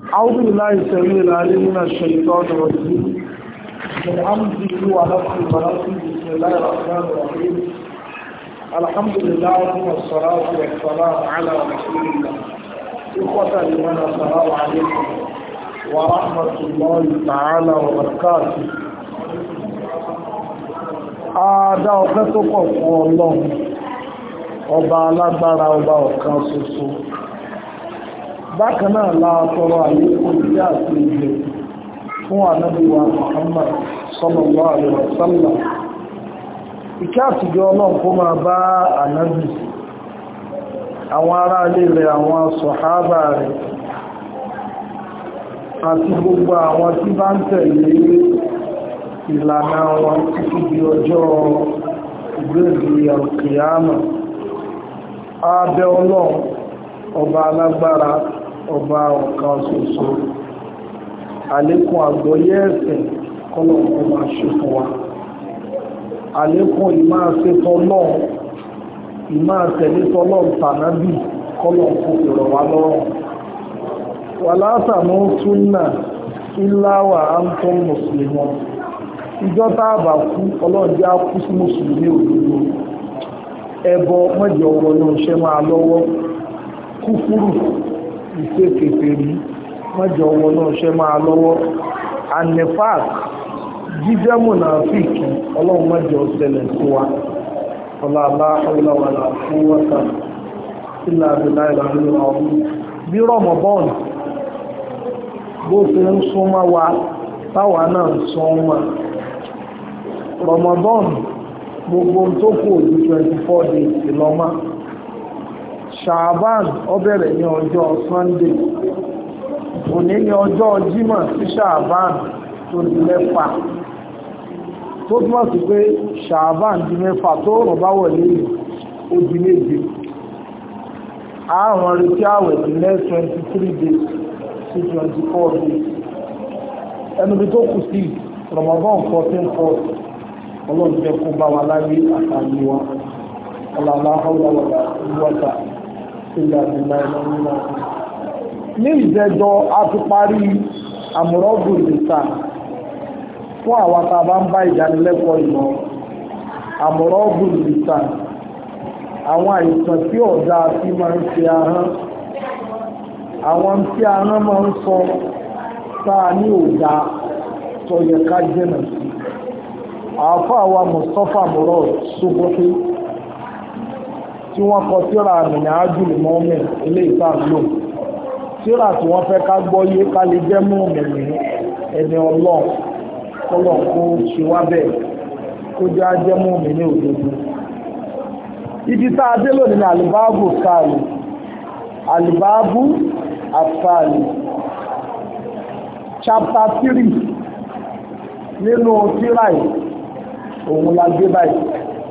أعوذ بالله السميع العليم من الشيطان الرجيم من حمده ونفسه ونفسه بسم الله الرحمن الرحيم الحمد لله والصلاة والسلام على رسول الله إخوة الإيمان السلام عليكم ورحمة الله تعالى وبركاته Adá ọpẹ́ tó pọ̀ fún Ọlọ́run, ọba alágbára ọba ọ̀kan ṣoṣo. Bákan náà la tọrọ àlékún ìdí àti ìgbè fún ànábíwa Muhammad sallallahu alaihi wasallam. Ìkẹ́ àtijọ́ Ọlọ́run kó máa bá ànábì, àwọn ará ilé rẹ̀, àwọn sọ̀hábà rẹ̀, àti gbogbo àwọn tí bá ń tẹ̀lé ìlànà wọn títí di ọjọ́ ìgbèrè alkiyama abẹ́ ọlọ́run ọba alágbára ọba ọ̀kan ṣoṣo àlékún àgbọ́yé ẹ̀sẹ̀ kọ́lọ̀kọ́ máa ṣe fún wa àlékún ìmáa ṣe tọ́lọ́run ìmáa tẹ̀lé tọ́lọ́run tànábì kọ́lọ̀kọ́ fèrè wá lọ́rùn wà látàmú túnà ìláwà àǹtọ́ mùsùlùmí ìjọ táàbà kú ọlọ́dí á kú sí mùsùlùmí òdodo ẹbọ mọ́jọ ọwọ́ náà ṣe máa lọ́wọ́ kúfúrù ìṣe kèfèrí mọ́jọ ọwọ́ náà ṣe máa lọ́wọ́ anifak jíjẹ́ mùnàfíìkì ọlọ́run mọ́jọ ṣẹlẹ̀ sí wa ọlọ́lá ọlọ́wàlà fún wọ́ta ilẹ̀ àbìlá ìlànà ọ̀hún bí rọ̀mọ̀bọ́n bó ṣe ń súnmọ́ wa táwa náà ń súnmọ́ Ramadan gbogbo tó kù ojú 24 days ìlọ́mà Ṣàbán ó bẹ̀rẹ̀ ní ọjọ́ Sunday òní ní ọjọ́ Jímọ̀ sí Ṣàbán tó di mẹ́fà tó túnmọ̀ sí pé Ṣàbán di mẹ́fà tó rọ̀ bá wọlé ó di méje àárùn retí àwẹ̀ di next 23 days sí 24 days ẹnubi tó kù sí Ramadan 14 14 ọlọ́run jẹ́ kó bá wa láyé àtàlù wa ọlọ́láhọ́lọ́wọ́lá ìwọ́ta ilẹ̀ àdìlá ìlọ́nà ní ìjẹjọ́ a ti parí àmúrọ́gùn ìlẹ̀ta fún àwọn tá a bá ń bá ìdánilẹ́kọ̀ọ́ ìmọ̀ àmúrọ́gùn ìlẹ̀ta àwọn àìsàn tí ọ̀dá tí máa ń ṣe ahọ́n àwọn tí ahọ́n máa ń sọ sáà ní ọ̀dá tó yẹ ká jẹ́nà sí àfáàwà mustapha murad sokoto tí wọ́n kọ tíra àmìnà ájúlù mọ́mìn ilé ìtàlù tíra tí wọ́n fẹ́ ká gbọ́ yé ká lè jẹ́ mú mẹ̀mí ẹni ọlọ́n kọ́lọ̀ kó ṣe wá bẹ́ẹ̀ kó jẹ́ ajẹ́ mú mi ní òdodo ibi tá a dé lónìí ní alibáàbù sáàlì alibáàbù àsáàlì chapter three nínú tíra yìí òun la gbé báyìí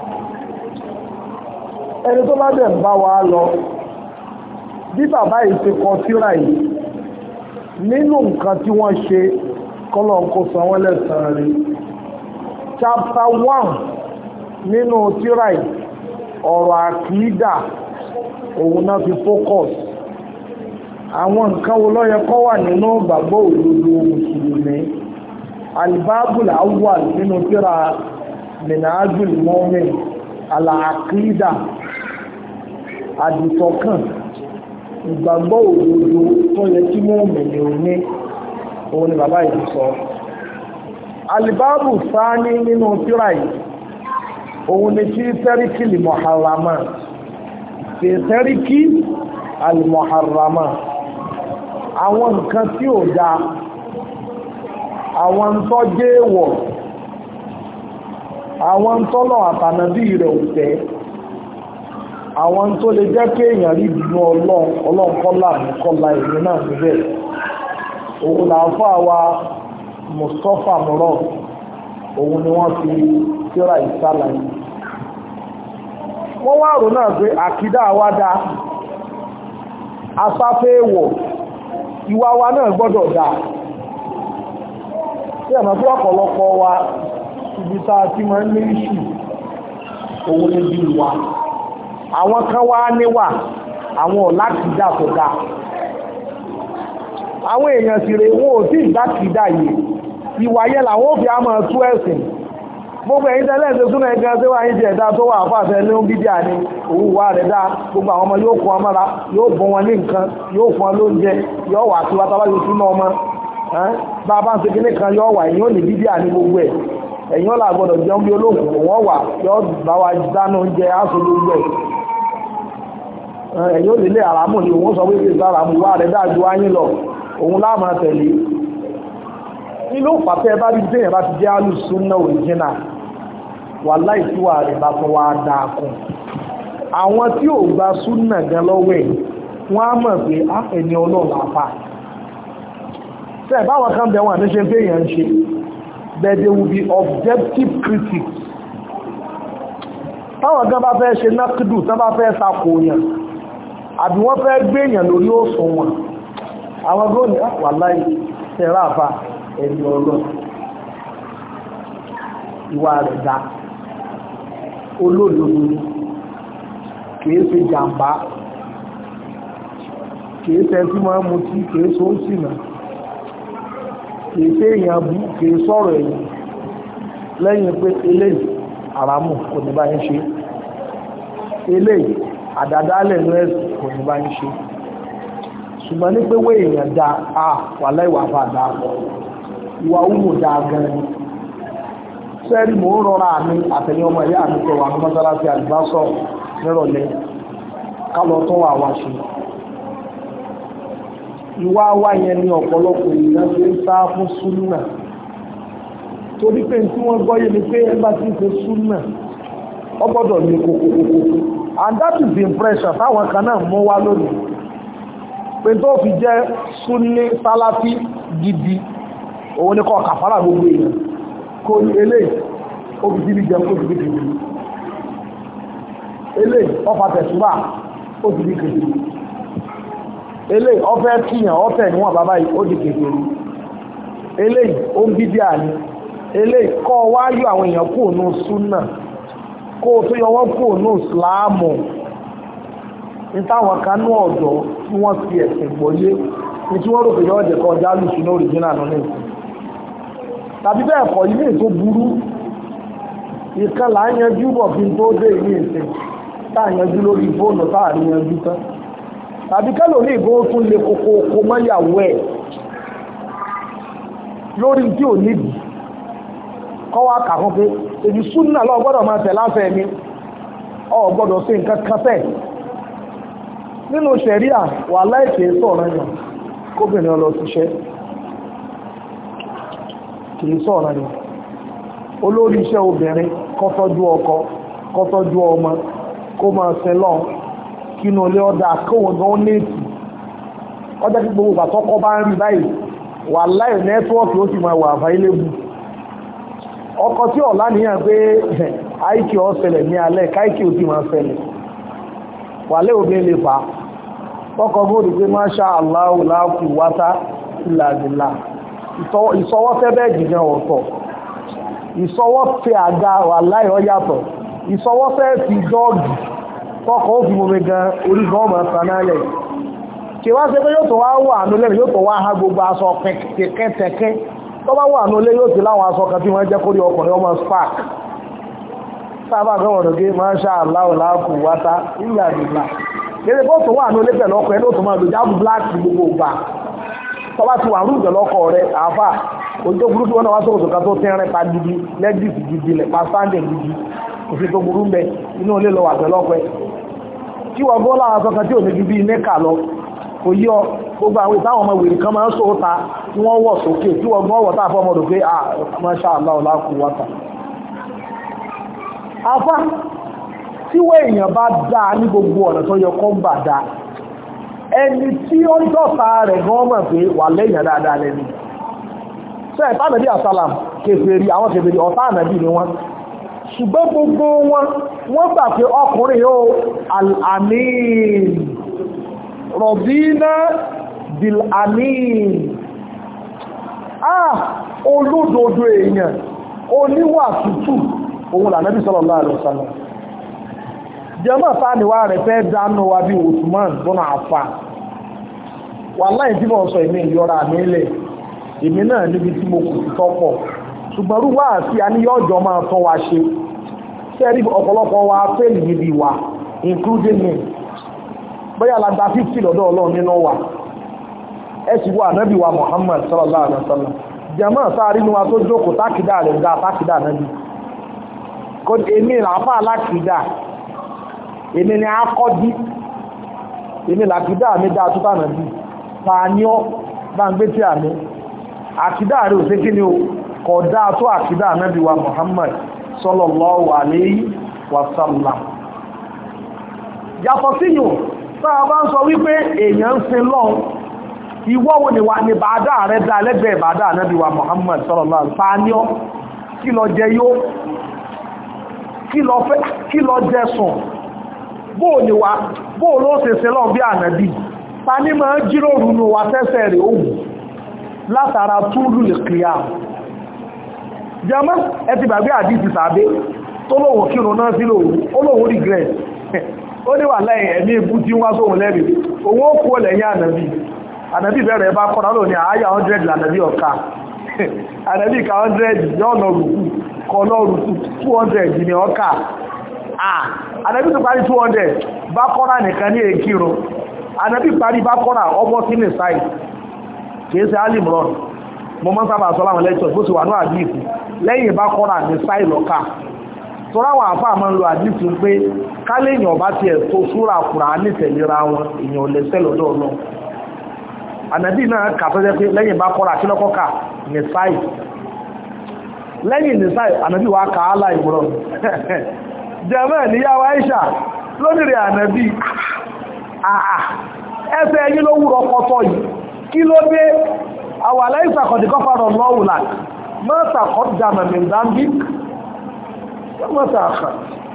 ẹni tó bá dẹ̀ ń bá wa lọ bí bàbá yìí ṣe kọ tírà yìí nínú nǹkan tí wọ́n ṣe kọ́lọ̀ kó san wọ́n lẹ́sàn-án rí chapter one nínú tírà yìí ọ̀rọ̀ àkìídà òun náà fi focus àwọn nǹkan wo ló yẹ kó wà nínú gbàgbọ́ òdodo mùsùlùmí alibabul awwal nínú tírà minajul mọ́mìn alàkídà àdìsọ́kàn ìgbàgbọ́ òdodo tó yẹ kí mọ́mìn ní òní òun ni bàbá yìí sọ alibabu sáání nínú tírà yìí òun ni kí tẹ́ríkì lìmọ̀hàrámà kì tẹ́ríkì alìmọ̀hàrámà àwọn nǹkan tí ò dáa àwọn tó jẹ́ èèwọ̀ àwọn tọ́lọ̀ àtànàbí rẹ̀ ò tẹ́ àwọn tó lè jẹ́ kí èèyàn rí ìbínú ọlọ́run kọ́lá ní kọ́lá ìlú náà níbẹ̀ òun làáfà wa Mustapha mọ́rọ̀ òun ni wọ́n fi tíra ìsàlàyé wọ́n wá rò náà pé àkídà wa dá asáfẹ́ èèwọ̀ ìwà wa náà gbọ́dọ̀ dáa tí ẹ̀mọ̀ tó ọ̀pọ̀lọpọ̀ wa ibi tá a ti máa ń ní ìṣù òun ní bí wa àwọn kan wá níwà àwọn ọ̀lákìdá tó dá àwọn èèyàn sì rè wọn ò tí ìgbàkìdá yìí ìwà yẹn làwọn ò fi àmọ́ tú ẹ̀sìn gbogbo ẹ̀yin tẹ́lẹ̀ ṣe súnà ẹgbẹ́ tí wọ́n ń jẹ ẹ̀dá tó wà fàṣẹ lé ń bídíà ní òun wà rẹ̀ dá gbogbo àwọn ọmọ yóò kún ọmọra yóò bọ́ wọn ní nǹkan yóò fún ọ lóúnjẹ yóò wà tí wọ́n tábàlù súnà ọmọ bá a bá ń ṣe kíní kan yóò wà ẹ̀yin ò ní bídíà ní gbogbo ẹ̀ ẹ̀yin ọ̀là gbọ́dọ̀ jẹun bí olóògùn wọ́n wà yóò bá wa dáná oúnjẹ aṣọ gbogbo ẹ̀ ẹ̀yin ò lè lé àràmù ni òun sọ pé kí ìsàràmù wà rẹ̀ dájú wáyé lọ òun láàmú tẹ̀lé nínú pàtẹ́ bá rí téèyàn bá ti jẹ́ alùsùn náà òrìjínà wà láìsíwà rẹ̀ bá tún wá dáa kún àwọn tí ò gba súnà gan lọ́wọ́ ẹ̀ wọ́n á mọ̀ pé ẹni ọlọ́run àpá tẹ́ báwọn kan bẹ̀ wọ́n àníṣe pé èèyàn ń ṣe but they will be objective critics táwọn gan bá fẹ́ ṣe nákìdù tán bá fẹ́ takò yàn àbí wọ́n fẹ́ gbé èèyàn lórí òsùn wọn àwọn góòlù wà láì tẹ̀rà àbá ẹni ọlọ́run ìwà rẹ̀ dá olódodo kìí ṣe jàmbá kìí ṣe tí máa mutí kìí ṣe ó ṣìnà kìí ṣe èèyàn bú kìí sọ̀rọ̀ ẹ̀yìn lẹ́yìn pé eléyìí àràmù kò ní bá yín ṣe eléyìí àdádálẹ̀ ní ẹ̀sùn kò ní bá yín ṣe ṣùgbọ́n ní pé wé èèyàn dá a wà láìwà bá dá pọ̀ ìwà òmù dá gan ni sẹ́rí mò ń rọra àmì àtẹ̀yìn ọmọ ìyá mi tẹ̀wà ní mọ́sálásí àlùbásọ̀ nírọ̀lẹ́ kálọ̀ tó wà wá ṣe ìwà wá yẹn ní ọ̀pọ̀lọpọ̀ èèyàn ṣe ń sá fún súnà torí pé tí wọ́n gbọ́ yé ni pé ẹgbà tí ń ṣe súnà ọ gbọ́dọ̀ ní kókókókó and that is the impression táwọn kan náà mú wá lónìí pé tó fi jẹ́ súnní sáláfí gidi òun ní kọ́ kàfàrà gbogbo èèyàn kó ní eléyìí ó fi síbi jẹun ó ti di kèdè eléyìí ọfà tẹ̀sùbà ó ti di kèdè eléyìí ọfẹ́ kíyàn ọfẹ́ níwọ̀n bàbá yìí ó di kèdè eléyìí ó ń bíbí àní eléyìí kọ́ wáyú àwọn èèyàn kú ònú súnà kó o tó yọ wọ́n kú ònú ìsìláàmù ní táwọn kanú ọ̀dọ́ tí wọ́n fi ẹ̀sìn gbọ́yé ní tí wọ́n rò pé yọ́ kọjá lùsùn ní òrìjínà náà nìyí tàbí bẹ́ẹ̀ kọ̀ ilé tó burú ìkan là ń yanjú bọ̀ fi tó dé ilé ìsìn táà yanjú lórí fóònù táà rí yanjú tán tàbí kẹ́lò ní ìbò tún lè kókó kó mọ́yàwó ẹ̀ lórí tí ò níbi kọ́ wá kà fún pé èdè súnà lọ gbọ́dọ̀ máa tẹ̀ láfẹ́ mi ọ gbọ́dọ̀ sí nǹkan kan fẹ́ nínú ṣẹ̀ríà wà láìpẹ́ sọ̀rọ̀ yàn kóbìnrin ọlọ ṣiṣẹ́ kìí sọ̀rọ̀ ni olórí iṣẹ́ obìnrin kọ́tọ́jú ọkọ kọ́tọ́jú ọmọ kó máa sin lọ kínú ilé ọdá kóhùn gan léètì ọjọ́ tí gbogbo àtọ́kọ́ bá ń rí báyìí wà láì nẹ́tíwọ́ọ̀kì ó sì máa wà àfáìlébù ọkọ tí ọ̀la nìyàn pé àìkì ọ̀ ṣẹlẹ̀ ní alẹ́ káìkì ò sì máa ṣẹlẹ̀ wà lé obìnrin lè fà á ọkọ̀ gbọ́dọ̀ pé máṣá aláwọ̀ láàkù wátá ìlàdìlà ìsọwọ́fẹ́ bẹ́ẹ̀ jìgàn ọ̀tọ̀ ìsọwọ́fẹ́ àga wà láìọ́ yàtọ̀ ìsọwọ́fẹ́ fi dọ́ọ̀gì tọkọ̀ ó fi mọ́mí gan orí gan ọmọ sanálẹ̀ kí wá ṣe pé yóò tó wá wà nílẹ̀ yóò tó wá ha gbogbo aṣọ kẹ́kẹ́kẹ́ tó bá wà nílẹ̀ yóò ti láwọn aṣọ kan tí wọ́n jẹ́ kórí ọkùnrin ọmọ spark sábà gbọ́wọ̀n dògé masha Allah láàkù wátá ìlàdìlà kéde bó tó wà nílẹ̀ pẹ̀lú ọkọ̀ ẹ̀ ló tó máa lò jáàbù black gbogbo gbà tó bá ti wà rúùjọ lọ́kọ̀ rẹ̀ àáfà òjò burúkú wọn náà wá sókòtò kan tó tẹ́rẹ̀ pa gidi lẹ́gìsì gidi lẹ̀ pa sáńdẹ̀ gidi òfin tó burú mbẹ inú ilé lọ wà pẹ̀lú ọkọ̀ ẹ̀ kí wọ́n gbọ́ láwọn aṣọ kan tí ò ní ju bí mẹ́kà lọ kò yí ọ gbogbo àwọn ìtàwọn ọmọ wèrè kan máa ń sóòta tí wọ́n wọ̀ sókè tí wọ́n gbọ́ wọ̀ tá àfọ́ ọmọdé pé ah masha Allah la quwwata afá tí wọ́n èèyàn bá dáa ní gbogbo ọ̀nà tó yẹ kọ́ ń bà dáa ẹni tí ó dọ́ta rẹ̀ gan mọ̀ pé wà lẹ́yìn dáadáa lẹ́ni ṣe ẹ̀ta ànàbí àsálàm kèfèrí àwọn kèfèrí ọ̀tá ànàbí ni wọ́n ṣùgbọ́n gbogbo wọn wọ́n gbà pé ọkùnrin yóò al-amin rọ̀bínà bil-amin ah olódodo èèyàn oníwà tútù òun lànàbí sallallahu alaihi wasallam jẹmọ́ sáàniwá rẹ̀ fẹ́ dánú wa bí Usman bọ́nà àfà wàláhì tí mo sọ èmi ìyọra mi lẹ̀ èmi náà níbi tí mo kù sí tọ́pọ̀ ṣùgbọ́n rúwá àti àníyànjọ́ máa tán wa ṣe sẹ́rí ọ̀pọ̀lọpọ̀ wa fẹ́ẹ̀lì níbi wa including me bóyá alágbá 50 lọ́dọ̀ ọlọ́run nínú wa ẹ sì wọ ànábì wa Muhammad sallallahu alaihi wa sallam jẹ́mọ́ sáárí ni wa tó jókòó tákìdá rẹ̀ dá tákìdá ànábì kò èmi làáfà alákìdá èmi ni akọ́dí èmi làkìdá mi dá tó tànàbí pààyàn bá ń gbé tí àmì àkìdá rẹ̀ ò sí kí ni o kọ̀ dá tó àkìdá ànábì wa Muhammad sallallahu alayhi wa sallam yàtọ̀ sí yìí sáà bá ń sọ wípé èèyàn ń sin lọ́n ìwọ́wò ni wà ní bàádà rẹ̀ dá lẹ́gbẹ̀ẹ́ bàádà ànábì wa Muhammad sallallahu alayhi wa sallam kí lọ jẹ yó kí lọ jẹ sùn bóò ni wa bóò ló ṣe sin lọ́n bí ànábì ta ní máa jíròrò nù wa tẹ́sẹ̀ rẹ̀ òwú látara túlù lè kìíyà jẹmọ́ ẹ ti gbàgbé àdíjì tàbí tó lówó kírun náà sí lòwú ó lówó regret ó ní wà lẹ́yìn ẹ̀mí ibú tí wá sóhun lẹ́rì owó kú ọlẹ̀yìn ànàbí ànàbí bẹ̀rẹ̀ bá kọ́nà lò ní àáyà 100 lànàbí ọ̀ká ànàbí ka 100 yọ́ lọ rùkú kọ lọ rùkú 200 ní ọ̀ká ànàbí tó parí 200 bá kọ́nà nìkan ní èkírun ànàbí parí bá kọ́nà ọmọ sí ní sáì kìí ṣe alimron mo mọ́ sábà sọ láwọn lectures bó ti wà ní àdíìsì lẹ́yìn bá kọ́nà ní sáì lọ́ká tó ráwọn àfáà máa ń lo àdíìsì pé káléèyàn bá tiẹ̀ tó súra Kùránì tẹ̀léra wọn èèyàn lẹ́sẹ̀ lọ́dọ̀ náà ànàbí náà kàtọ́jẹ́ pé lẹ́yìn bá kọ́ra kí lọ́kọ́ kà ní sáì lẹ́yìn ní sáì ànàbí wa kà á láì gbọ́rọ̀ jẹ́mẹ́ níyàwó Aisha lónìí ànàbí àà ẹsẹ̀ ẹyí ló wúrọ kọtọ yìí kí ló dé àwàlẹ́ ìsàkọ̀dìkọ́fàrọ̀ lọ́wùlà mọ́ta kọ́dàmà mẹ́zambik mọ́ta àkà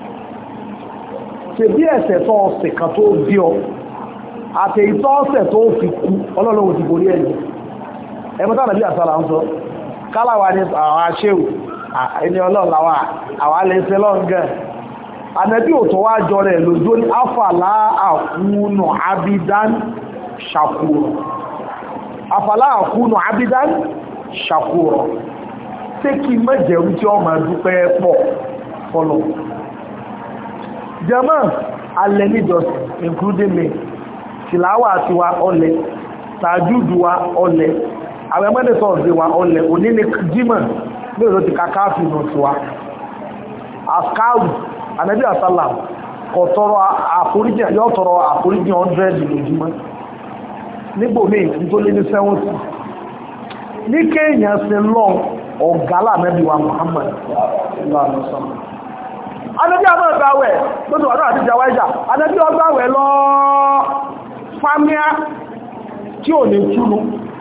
ṣe bí ẹ̀sẹ̀ tó ọ̀sẹ̀ kan tó bí ọ àti ìtọ́ ọ̀sẹ̀ tó fi kú ọlọ́lọ́wọ́ ti borí ẹ̀yẹ ẹmọ́ta nàbí àsàlà ń sọ kálàwà ní àwọn aṣẹ́wò ẹni ọlọ́ọ̀láwà àwọn alẹ́sẹ̀ lọ́ngẹ̀ ànàbí òtò wá jọ rẹ̀ lójú ní afàlá àkúnù abidan ṣàkúrọ̀ afàlá àkúnù abidan ṣàkúrọ̀ tí kí mẹ́jẹ̀rú tí ọ máa dúpẹ́ pọ̀ fọ́lọ̀ jẹ́mọ́ alẹ́ níjọsìn including me tìláwà àti wa ọlẹ̀ tàjúdù wa ọlẹ̀ àwọn ẹmọ́dẹ̀sọ̀ ọ̀dẹ̀ wa ọlẹ̀ òní ní jímọ̀ ní èrò ti kakáàfì nù tiwa àkáàrù ànábì àsálà kò tọrọ àforíjì yóò tọrọ àforíjì 100 lójúmọ́ nígbò míì tó lé ní 70 ní kéèyàn sí lọ ọ̀gálà ànábì wa Muhammad ànábì àmọ́ ìgbàwẹ̀ tó ti wà náà àti jàwáìjà ànábì ọgbàwẹ̀ lọ fámíà tí ò ní túnú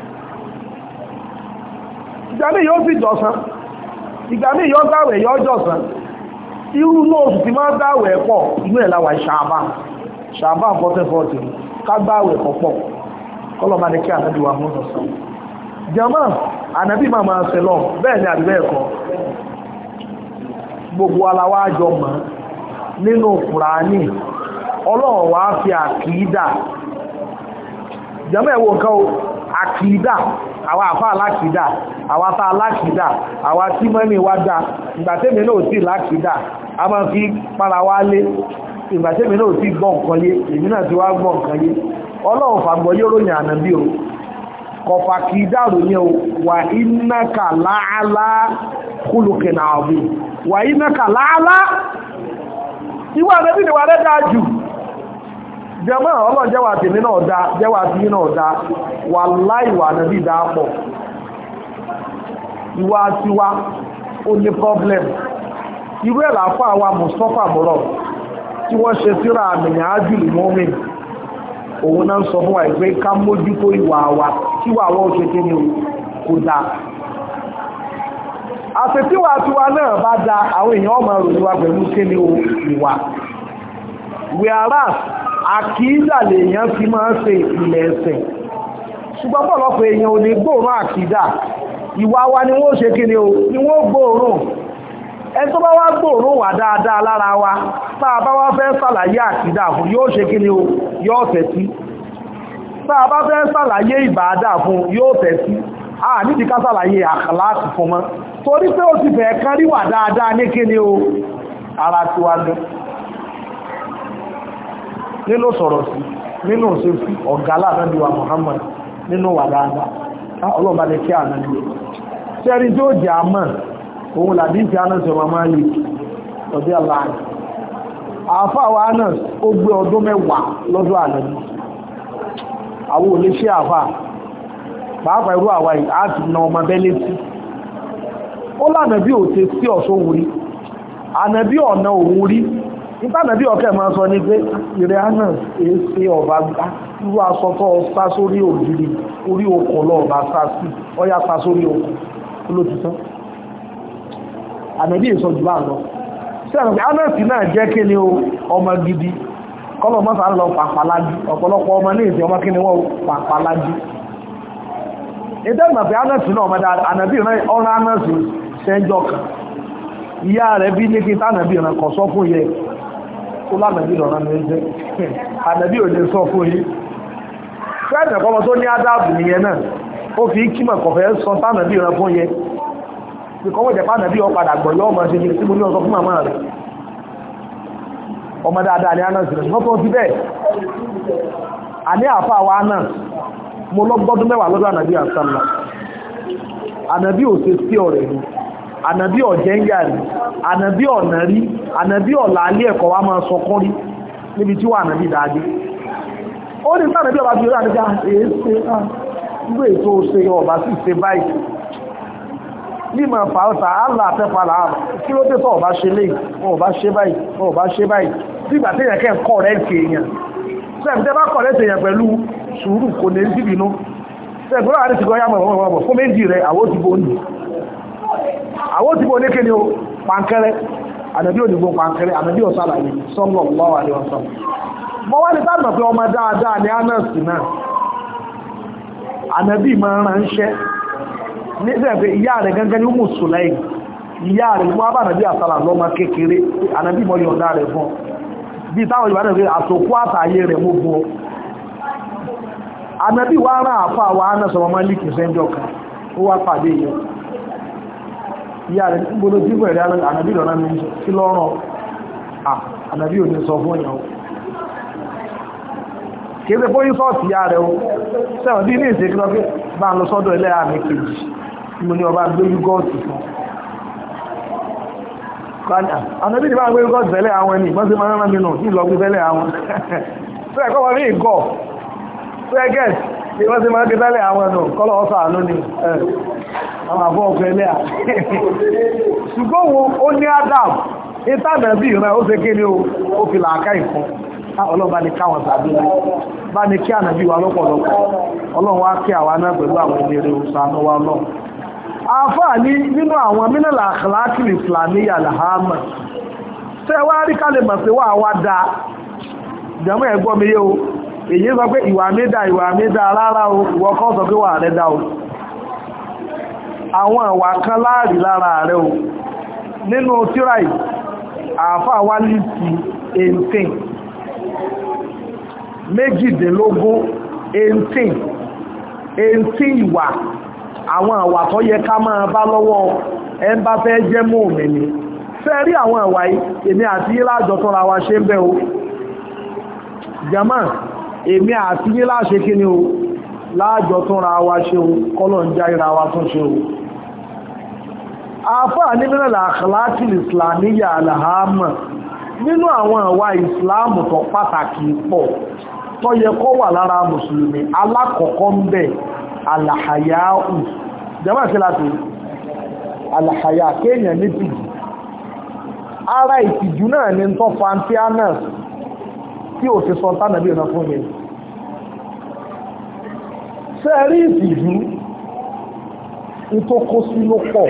ìgbàmí yóò sì jọ̀sán ìgbàmí yóò gbàwẹ̀ yóò jọ̀sán irú lóòsù tí máa gbàwẹ̀ pọ̀ inú ẹ̀ láwà ṣàbá ṣàbá 1440 ká gbàwẹ̀ pọ̀ kọlọ̀mà ní kí ànábì wà mú ọ̀sán jẹ́mọ́ ànábì máa máa sẹlọ bẹ́ẹ̀ ni àdúgbẹ́ ẹ̀kọ́ gbogbo aláwọ̀ àjọ mọ̀ nínú Kùránì ọlọ́run wá fi àkìídà jẹ́mọ́ ẹ̀wọ̀ nǹkan àkìídà àwọn àfá alákìídà àwọn atá alákìídà àwọn tí mẹ́rin wá dá ìgbàtẹ́mì náà tí lákìídà a máa fi para wá lé ìgbàtẹ́mì náà tí gbọ́ nǹkan yé èmi náà ti wá gbọ́ nǹkan yé ọlọ́run fàgbọ́ yóò ròyìn ànàbí o kọfà kìídà ròyìn o wà innaka láàlá khuluqin azim wà innaka láàlá ìwà ànàbí ni wà rẹ́ dáa jù jẹmọ́ ọlọ́run jẹ́wà tèmi náà dá jẹ́wà tí náà dá wà láìwà nàbí dápọ̀ ìwà tiwa ó ní problem irú ẹ̀ láfà wa Mustapha mọ́rọ̀ tí wọ́n ṣe síra àmìyàn ájúlù mọ́mí òun náà sọ fún wa ìgbé ká mójútó ìwà wa tí wà wọ́n ṣe kí ni kò dá àfẹ́tíwà tiwa náà bá dá àwọn èèyàn ọmọ ròyìn wa pẹ̀lú kí ni ìwà whereas àkídà lèèyàn fi máa ń ṣe ìpìlẹ̀ ẹ̀sẹ̀ ṣùgbọ́n pọ̀lọpọ̀ èèyàn ò ní gbóòrùn àkídà ìwà wa ni wọ́n ṣe kí ni o ni wọ́n gbóòrùn ẹ tó bá wá gbóòrùn wà dáadáa lára wa tá a bá wá fẹ́ ṣàlàyé àkídà fún yóò ṣe kí ni o yóò tẹ̀sí tá a bá fẹ́ sàlàyé ìbàdà fún yóò tẹ̀ sí a nídìí ká sàlàyé àkàláàtì fún mọ́ torí pé ó ti fẹ́ kan ríwà dáadáa ní kíni o ara ti wá gan nínú sọ̀rọ̀ sí nínú òṣèlú ọ̀gá láàrín wa Muhammad nínú wà dáadáa ọlọ́ọ̀bá lè kí àná ní ṣẹ́rí tí ó jẹ́ àmọ́ òun làbí ìfẹ́ anáṣẹ́ ọmọ máa lè ọdí aláàrín àfáà wa náà ó gbé ọdún mẹ́wàá lọ́dọ̀ ànábì àwọn olè ṣe àfáà pàápàá irú àwa yìí á ti na ọmọ bẹ́lẹ̀ sí ó lànàbí ò tẹ sí ọ̀ṣọ́ wùrí ànàbí ọ̀nà òun rí ìtànàbí ọ̀kẹ́ máa sọ ní pé ìrẹ́ àná èéṣe ọba irú aṣọ tó sá sórí ògiri orí okùn lọ́ọ̀bá sá sí ọyá sá sórí okùn olótìtán ànàbí èso jù bá lọ sí ànàbí anẹ́sì náà jẹ́ kí ni ọmọ gidi kọ́lọ̀ mọ́sà lọ pàpàlájú ọ̀pọ̀lọpọ̀ ọmọ ní ìsìn ọmọ kí ni wọ́n pàpàlájú ìdẹ́gbà pé anẹ́sì náà ọmọdé ànàbí ọ̀rọ̀ anẹ́sì ṣẹ́jọ́ kan ìyá rẹ̀ bí ní kí tánàbí ìrìn kọ̀ sọ fún yẹ ó lánàbí lọ́nà ní ẹjẹ́ ànàbí ò lè sọ fún yí fẹ́ẹ̀nì ọmọ tó ní ádáàbù nìyẹn náà ó fi kímọ̀ kọ̀fẹ́ sọ tánàbí ìrìn fún yẹ ìkọwọ́ jẹ́ pánàbí ọ̀padà gbọ̀ yọ́ ọmọ ṣe tí mo ní ọ̀sọ́ fún màmá rẹ̀ ọmọ dáadáa ní anẹ́sì rẹ̀ wọ́n tó ti bẹ́ẹ̀ àní àfà wa náà mo lọ́gbọ́dún mẹ́wàá lọ́dọ̀ ànàbí àsánlá ànàbí ò ṣe sí ọ̀rẹ́ rí ànàbí ọ̀jẹ́ ń yà rí ànàbí ọ̀nà rí ànàbí ọ̀là alẹ́ ẹ̀kọ́ wa máa sọkún rí níbi tí wà ànàbí dáadé ó ní sànàbí ọba bí ó rà nígbà èé ṣe nígbà ètò ṣe ọba sì ṣe báyìí nímọ̀ fàáta àlà àtẹ́fàlà àrùn kí ló tẹ́tọ̀ ọba ṣe lè ọba ṣe báyìí ọba ṣe báyìí tí ìgbà tí èyàn kọ́ rẹ̀ ti èyàn sẹ́gbẹ́ bá kọ̀ rẹ̀ ti èyàn pẹ̀lú sùúrù kò ní sí bínú sẹ́gbẹ́ láàrín ti gọ́yà mọ̀ fún méjì rẹ̀ àwótìbò ní àwótìbò ní kíni o pàǹkẹ́rẹ́ ànàbí òdìbò pàǹkẹ́rẹ́ ànàbí ọ̀sálàyé sallallahu alaihi wasallam mọ́ wá ní táàmù pé ọmọ dáadáa ní anọ́ọ̀sì náà ànàbí máa ń ránṣẹ́ nígbà pé ìyá rẹ̀ gangan ní Ummu Sulaym ìyá rẹ̀ mú abánàbí àsàlà lọ́mọ kékeré ànàbí mọ́ yọ̀ǹda rẹ̀ fún bí táwọn ìwà náà pé àtòkú àtàyè rẹ̀ mú bú ọ ànàbí wá rán àfà wa ánàsọ̀rọ̀ mọ́ líkì sẹ́jọ́ kan ó wá pàdé yẹn ìyá rẹ̀ gbogbo tí bẹ̀rẹ̀ ànàbí lọ́nà mi sí lọ́rọ̀ ànàbí ò ní sọ fún ìyàwó kéde fóyí sọ́ọ̀tì ya rẹ̀ o sẹ́wọ̀n bí ní ìsẹ́kí lọ́pẹ́ bá ń lọ sọ́dọ̀ ilẹ̀ àmì kejì mo ní ọba gbé yúgọ́ọ̀tì fún ànàbí ti bá gbé yúgọ́ọ̀tì tẹ́lẹ̀ àwọn ẹni ìbọn sí máa rán nínú ní ìlọ́gbé tẹ́lẹ̀ àwọn fẹ́ kọ́ wọn ní ìgọ́ fẹ́gẹ́t ìbọn sí máa gbé tẹ́lẹ̀ àwọn ẹnu kọ́lọ̀ ọ́sà àánú ni àwọn àbọ̀ ọkọ̀ ilẹ̀ à ṣùgbọ́n wo ó ní adam ìtànàbí ìran ó ṣe kéde ó fi làákà ìfún ọlọ́run bá ní káwọn tàbí bá ní kí ànàbí wa lọ́pọ̀lọpọ̀ ọlọ́run wá kí àwa náà pẹ̀lú àwọn ilé òsànú wa lọ àfáà ní nínú àwọn mínàlá àkàlákìlì islamiyya alhama tẹ́ wá rí ká lè mọ̀ sí wà wá dá jẹ́mọ́ ẹ̀gbọ́n mi yé o èyí sọ pé ìwà mi dá ìwà mi dá rárá o ìwọ kọ́ sọ pé wà rẹ dá o àwọn ìwà kan láàrí lára rẹ o nínú tíráì àfáà wá lì sí 18 méjìdínlógún 18 18 ìwà àwọn àwà tó yẹ ká máa bá lọ́wọ́ ẹ ń bá fẹ́ jẹ́ mú òmìnì fẹ́ rí àwọn àwà yìí èmi àti yíláàjọ tó ra wa ṣe ń bẹ́ o jama èmi àti yíláàṣe kí ni o láàjọ tó ra wa ṣe o kọ́lọ̀ ń já ìra wa tún ṣe o àfáà ní mílẹ̀ àkàlákì ìsìlámíyà àlàámà nínú àwọn àwà ìsìláàmù tó pàtàkì pọ̀ tó yẹ kó wà lára mùsùlùmí alákọ̀ọ́kọ́ ń bẹ alàhàyáhù jẹ́mọ́ sí láti alàhàyá kéèyàn ní tìjú ara ìtìjú náà ni tó fantianus tí ò ti sọ tánàbí ọ̀nà fún yẹn sẹ́rí ìtìjú ìtò kó sínú pọ̀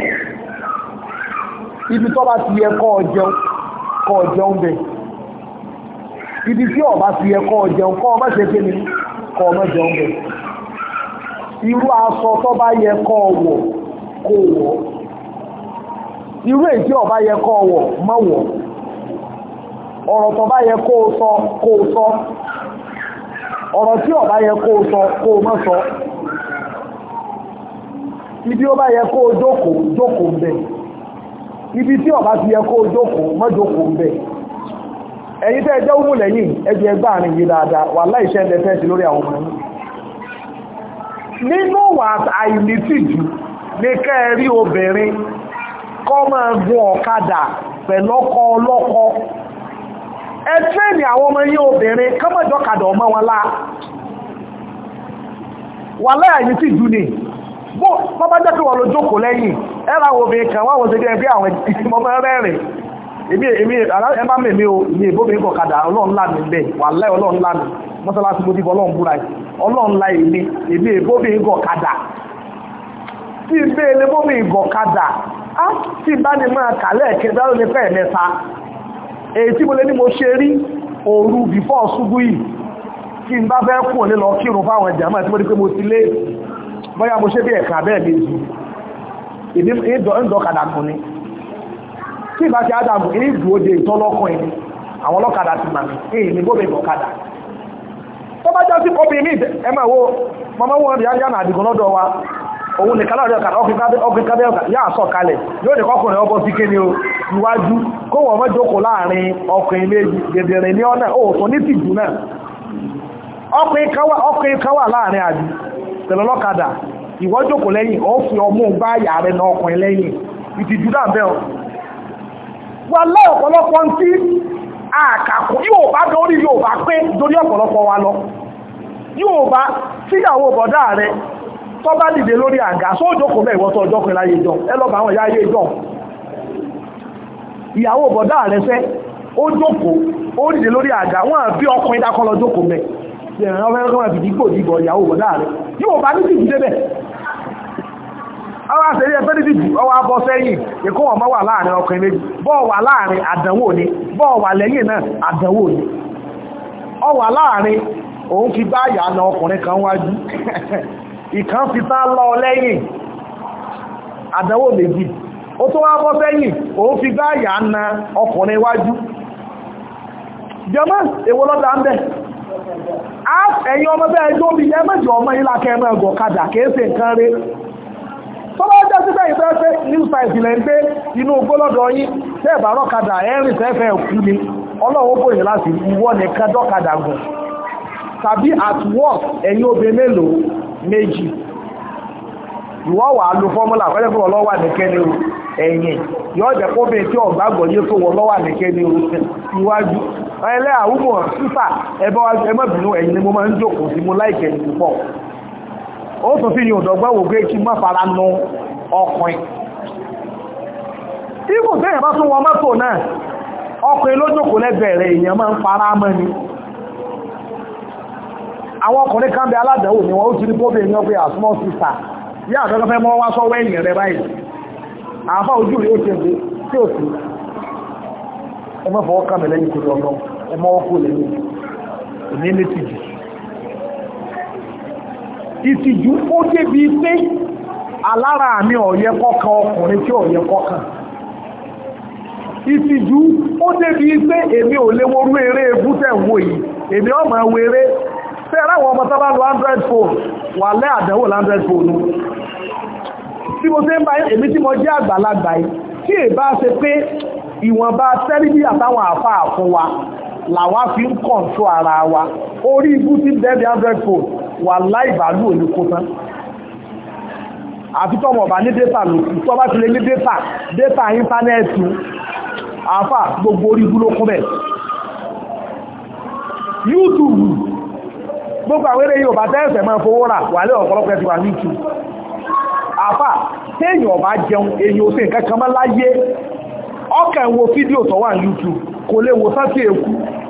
ibi tó bá ti yẹ kọ́ ọjẹun kọ́ ọjẹun bẹ̀ ibi tí ó bá ti yẹ kọ́ ọjẹun kọ́ ọmọ ṣe kéde kọ́ ọmọ jẹun bẹ̀ irú aṣọ tó bá yẹ kọ́ wọ̀ kó wọ̀ irú èyí tí ó bá yẹ kọ́ wọ̀ má wọ̀ ọ̀rọ̀ tó bá yẹ kó sọ kó sọ ọ̀rọ̀ tí ó bá yẹ kó sọ kó mọ́ sọ ibi ó bá yẹ kó jókòó jókòó ń bẹ̀ ibi tí ó bá ti yẹ kó jókòó mọ́ jókòó ń bẹ̀ ẹ̀yin tẹ́ ẹjẹ́ òmù lẹ́yìn ẹjẹ́ ẹgbà àrin yìí dáadáa wà láìṣẹ́ ẹ̀lẹ́ fẹ́ sí lórí àwọn ọmọ yìí nínú wà àìnítìjú ní kẹ́ẹ̀rí obìnrin kọ́ máa gun ọ̀kadà pẹ̀lọ́kọ ọlọ́kọ ẹ tẹ́ẹ̀nì àwọn ọmọ yìí obìnrin kọ́mọ̀jọ́kadà ọmọ wọn lá wà láì àìnítìjú ni bó bá jẹ́ kí wọ́n lọ jókòó lẹ́yìn ẹ̀rọ àwọn obìnrin kan wọ́n wọ́n ṣe bí àwọn ọmọ rẹ́rìn èmi èmi ẹbá mẹ́mí o ní ìbóbi ń kọ̀kadà ọlọ́run láàmì bẹ́ wà láì ọlọ́run láàmì mọ́sálásí mo dìbò ọlọ́run búra yìí ọlọ́run láì èmi èmi ìbóbi ń kọ̀kadà tí n bẹ́ ilé bóbi ń kọ̀kadà á tí bá ní máa kàlẹ́ ẹ̀kẹ́ dáró ní pẹ́ẹ̀ mẹ́ta èyí tí mo lé ní mo ṣe rí òru bífọ́ ṣubú yìí tí n bá fẹ́ kù ní lọ kírun fáwọn ẹ̀jẹ̀ àmọ́ tí mo rí pé mo ti lé bóyá mo ṣe bí ẹ̀ka bẹ́ẹ̀ méjì èmi ń dọ̀kadà kùn ni tí ìbá ti ádàmù ní ìdúró de ìtọ́lọ́kùn ẹni àwọn ọlọ́kadà ti màmí èyí ní gómìnà ìbọ̀kadà tó bá jẹ́ sí kọ́bí ní ẹmọ̀ wo mọ́mọ́ wọn rí yánà àdìgún lọ́dọ̀ wa òun nìkan láàrin ọ̀kadà ọkùnrin kábẹ́ ọ̀kadà yà sọ kalẹ̀ yóò ní kọkùnrin ọbọ̀ sí kéde o iwájú kó wọ́n mọ́ jókòó láàrin ọkùnrin méjì gèdèrè ní ọ̀nà òòtún ní tìjú náà ọkùnrin kan wà láàrin àjù tẹ̀lọ́lọ́kadà ìwọ jókòó lẹ́yìn ó fi ọmú bá yà rẹ̀ náà ọkùnrin lẹ́yìn ìtìjú náà bẹ́ẹ̀ wà lẹ́ ọ̀pọ̀lọpọ̀ tí àkàkù yóò bá dórí yóò bá pé dórí ọ̀pọ̀lọpọ̀ wa lọ yóò bá síyàwó bọ̀dá rẹ̀ tó bá dìde lórí àga sójókòó mẹ́ ìwọ́tọ̀ ọjọ́ pẹ̀lú ayé jọ ẹlọ́bà àwọn ìyá ayé jọ ìyàwó bọ̀dá rẹ̀ fẹ́ ó jókòó ó dìde lórí àga wọ́n bí ọkùnrin dákọ́lọ jókòó mẹ́ yóò bá ní ìdíje bẹ́ẹ̀ ọwá àṣẹ́rí ẹgbẹ́ ní dìbì ọwá bọ́ sẹ́yìn ìkó wọn mọ́ wà láàrin ọkùnrin méjì bọ́ wà láàrin àdánwò ni bọ́ wà lẹ́yìn náà àdánwò ni ọ wà láàrin òun fi bá yà na ọkùnrin kan wájú ìkan fi tá lọ lẹ́yìn àdánwò méjì ó tó wá bọ́ sẹ́yìn òun fi bá yà na ọkùnrin wájú jọmọ́ èwo lọ́dà ń bẹ̀ ẹ̀yin ọmọ bẹ́ẹ̀ lóbi ẹmẹ́jọ ọmọ ilá kẹmọ́ ẹgọ̀ kadà kéèsè nǹkan rẹ̀ tó bá jẹ́ síbẹ̀ ìfẹ́ pé new site ilẹ̀ ń gbé inú gbólọ́dọ̀ yín tẹ́ ẹ̀bà rọ́kadà ẹ̀rìn tẹ́fẹ́ ẹ̀kú ni ọlọ́wọ́ bòyìn láti ìwọ nìkan dọ́kadà gùn tàbí at work ẹ̀yin obìnrin mélòó méjì ìwọ wà á lo fọ́múlà pẹ́lẹ́ fún ọlọ́wà nìkẹ́ ní ẹ̀yìn yóò jẹ́ kó bẹ́ẹ̀ tí ọ̀gbàgbọ́ yé tó wọ lọ́wà nìkẹ́ ní iwájú ẹlẹ́ àwùmọ̀ sísà ẹmọ́bìnú ẹ̀yìn ni mo máa ń jókòó sí mo láìkẹ̀ ní púpọ̀ ó tún fi ní ọ̀dọ̀gbọ́ wò pé kí má fara nu ọkùnrin ibùn tẹ́yìn bá tún wọ mọ́tò náà ọkùnrin ló jókòó lẹ́gbẹ̀ẹ́ rẹ̀ èèyàn máa ń fara mọ́ ni àwọn ọkùnrin kan bẹ aládàáwò ni wọ́n ó ti rí bóbi ní ọgbẹ́ àsmall sister yá àtọ́jọ́ fẹ́ mọ́ wá sọ́wọ́ ẹ̀yìn rẹ̀ báyìí àfá ojú rí ó ṣe gbé tí ó sí ẹmọ́ fọwọ́ kàmì lẹ́yìn kò lọ́nà ẹmọ́ ọkọ̀ lẹ́yìn ìní ní tìjú ìtìjú ó débi pé alára àmì ọ̀yẹ́ kọ́kan ọkùnrin tí ọ̀yẹ́ kọ́kan ìtìjú ó débi pé èmi ò lè worú eré ebútẹ̀ wò yìí èmi ọmọ wéré fẹ́ ráwọn ọmọ sábà lo 100 phone wà lẹ́ àdánwò 100 phone tí mo ṣe ń bá èmi tí mo jẹ́ àgbàlagbà yìí tí è bá ṣe pé ìwọ̀nba tẹ́lifí àtàwọn àfáà fún wa làwa fi ń kọ̀ǹtó ara wa orí ibú tí dẹ́bi 100 phone wà láì bàálù òní kó tán àfi tọ́mọ̀ bá ní dẹ́tà lòkù tọ́ bá ti lè ní dẹ́tà dẹ́tà íńtánẹ́ẹ̀tì àfà gbogbo orí ibú ló kún bẹ̀ YouTube gbogbo àwẹ́rẹ́ yóò bá tẹ́ẹ̀sẹ̀ máa fowó rà wà lé ọ̀pọ̀lọpọ̀ ti wà ní YouTube àfà téèyàn ọba jẹun èyí ò sí nǹkan kan mọ́ láyé ọkàn wo fídíò tó wà ní YouTube kò lè wò sáti èkú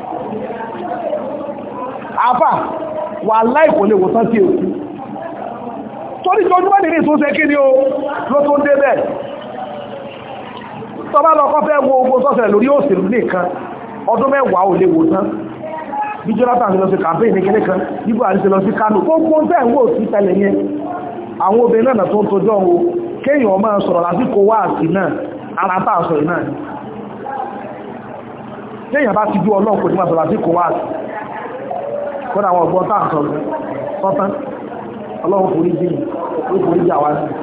àfà wà láì kò lè wò sáti èkú torí tó ojúmọ́ nìrí tó ṣe kí ni o ló tó ń dé bẹ́ẹ̀ tọ́bá lọ́kọ́ fẹ́ wo ogbó sọ́sẹ̀ lórí òṣèlú nìkan ọdún mẹ́wàá ò lè wò tán bí Jonathan lọ sí campaign ní kíní kan nígbà àríṣẹ́ lọ sí Kano gbogbo ń tẹ́ ń wò sí tẹ́lẹ̀ yẹn àwọn obìnrin náà tó ń tojọ́ wo kéèyàn máa sọ̀rọ̀ lásìkò wáàsí náà ara tá àṣọ ìnáà ni kéèyàn bá ti jú ọlọ́run kò ní máa sọ̀rọ̀ lásìkò wáàsí kọ́nà àwọn ọgbọ́n tá à ń sọ rẹ̀ sọ́tán ọlọ́run kò rí jìnnì ó kò rí jà wá sí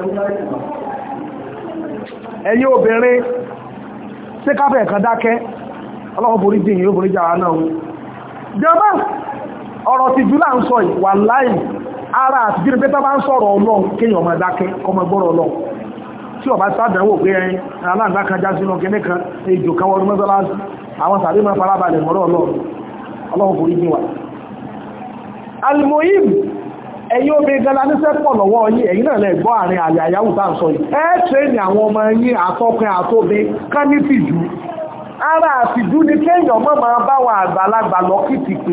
ẹ̀yin obìnrin ṣé káfẹ́ kan dákẹ́ ọlọ́run kò rí jìnnì ó kò rí jà wá náà jọba ọ̀rọ̀ ti jù láà ń sọ ìwà láì ara àti jírí pé tó bá ń sọ̀rọ̀ ọlọ́run kéèyàn máa dákẹ́ kọmọ gbọ́rọ̀ ọlọ́run tí ọba sádánwò pé ẹyin aláǹdá kan já sínú kíní kan ejò kan wọnú mọ́sálásí àwọn sàrí máa farabalẹ̀ mọ́rọ̀ ọlọ́run ọlọ́run kò rí ní wa alimoyim ẹ̀yin obìnrin gan láníṣẹ́ pọ̀ lọ́wọ́ yín ẹ̀yin náà lẹ gbọ́ àárín àlẹ́ àyáwó tá à ń sọ yìí ẹ tẹ́ẹ̀nì àwọn ọmọ yín àtọkùn àtóbi ká ní tìjú ara àtìjú ni kéèyàn mọ́ máa bá wọn àgbàlagbà lọ́kìtì pé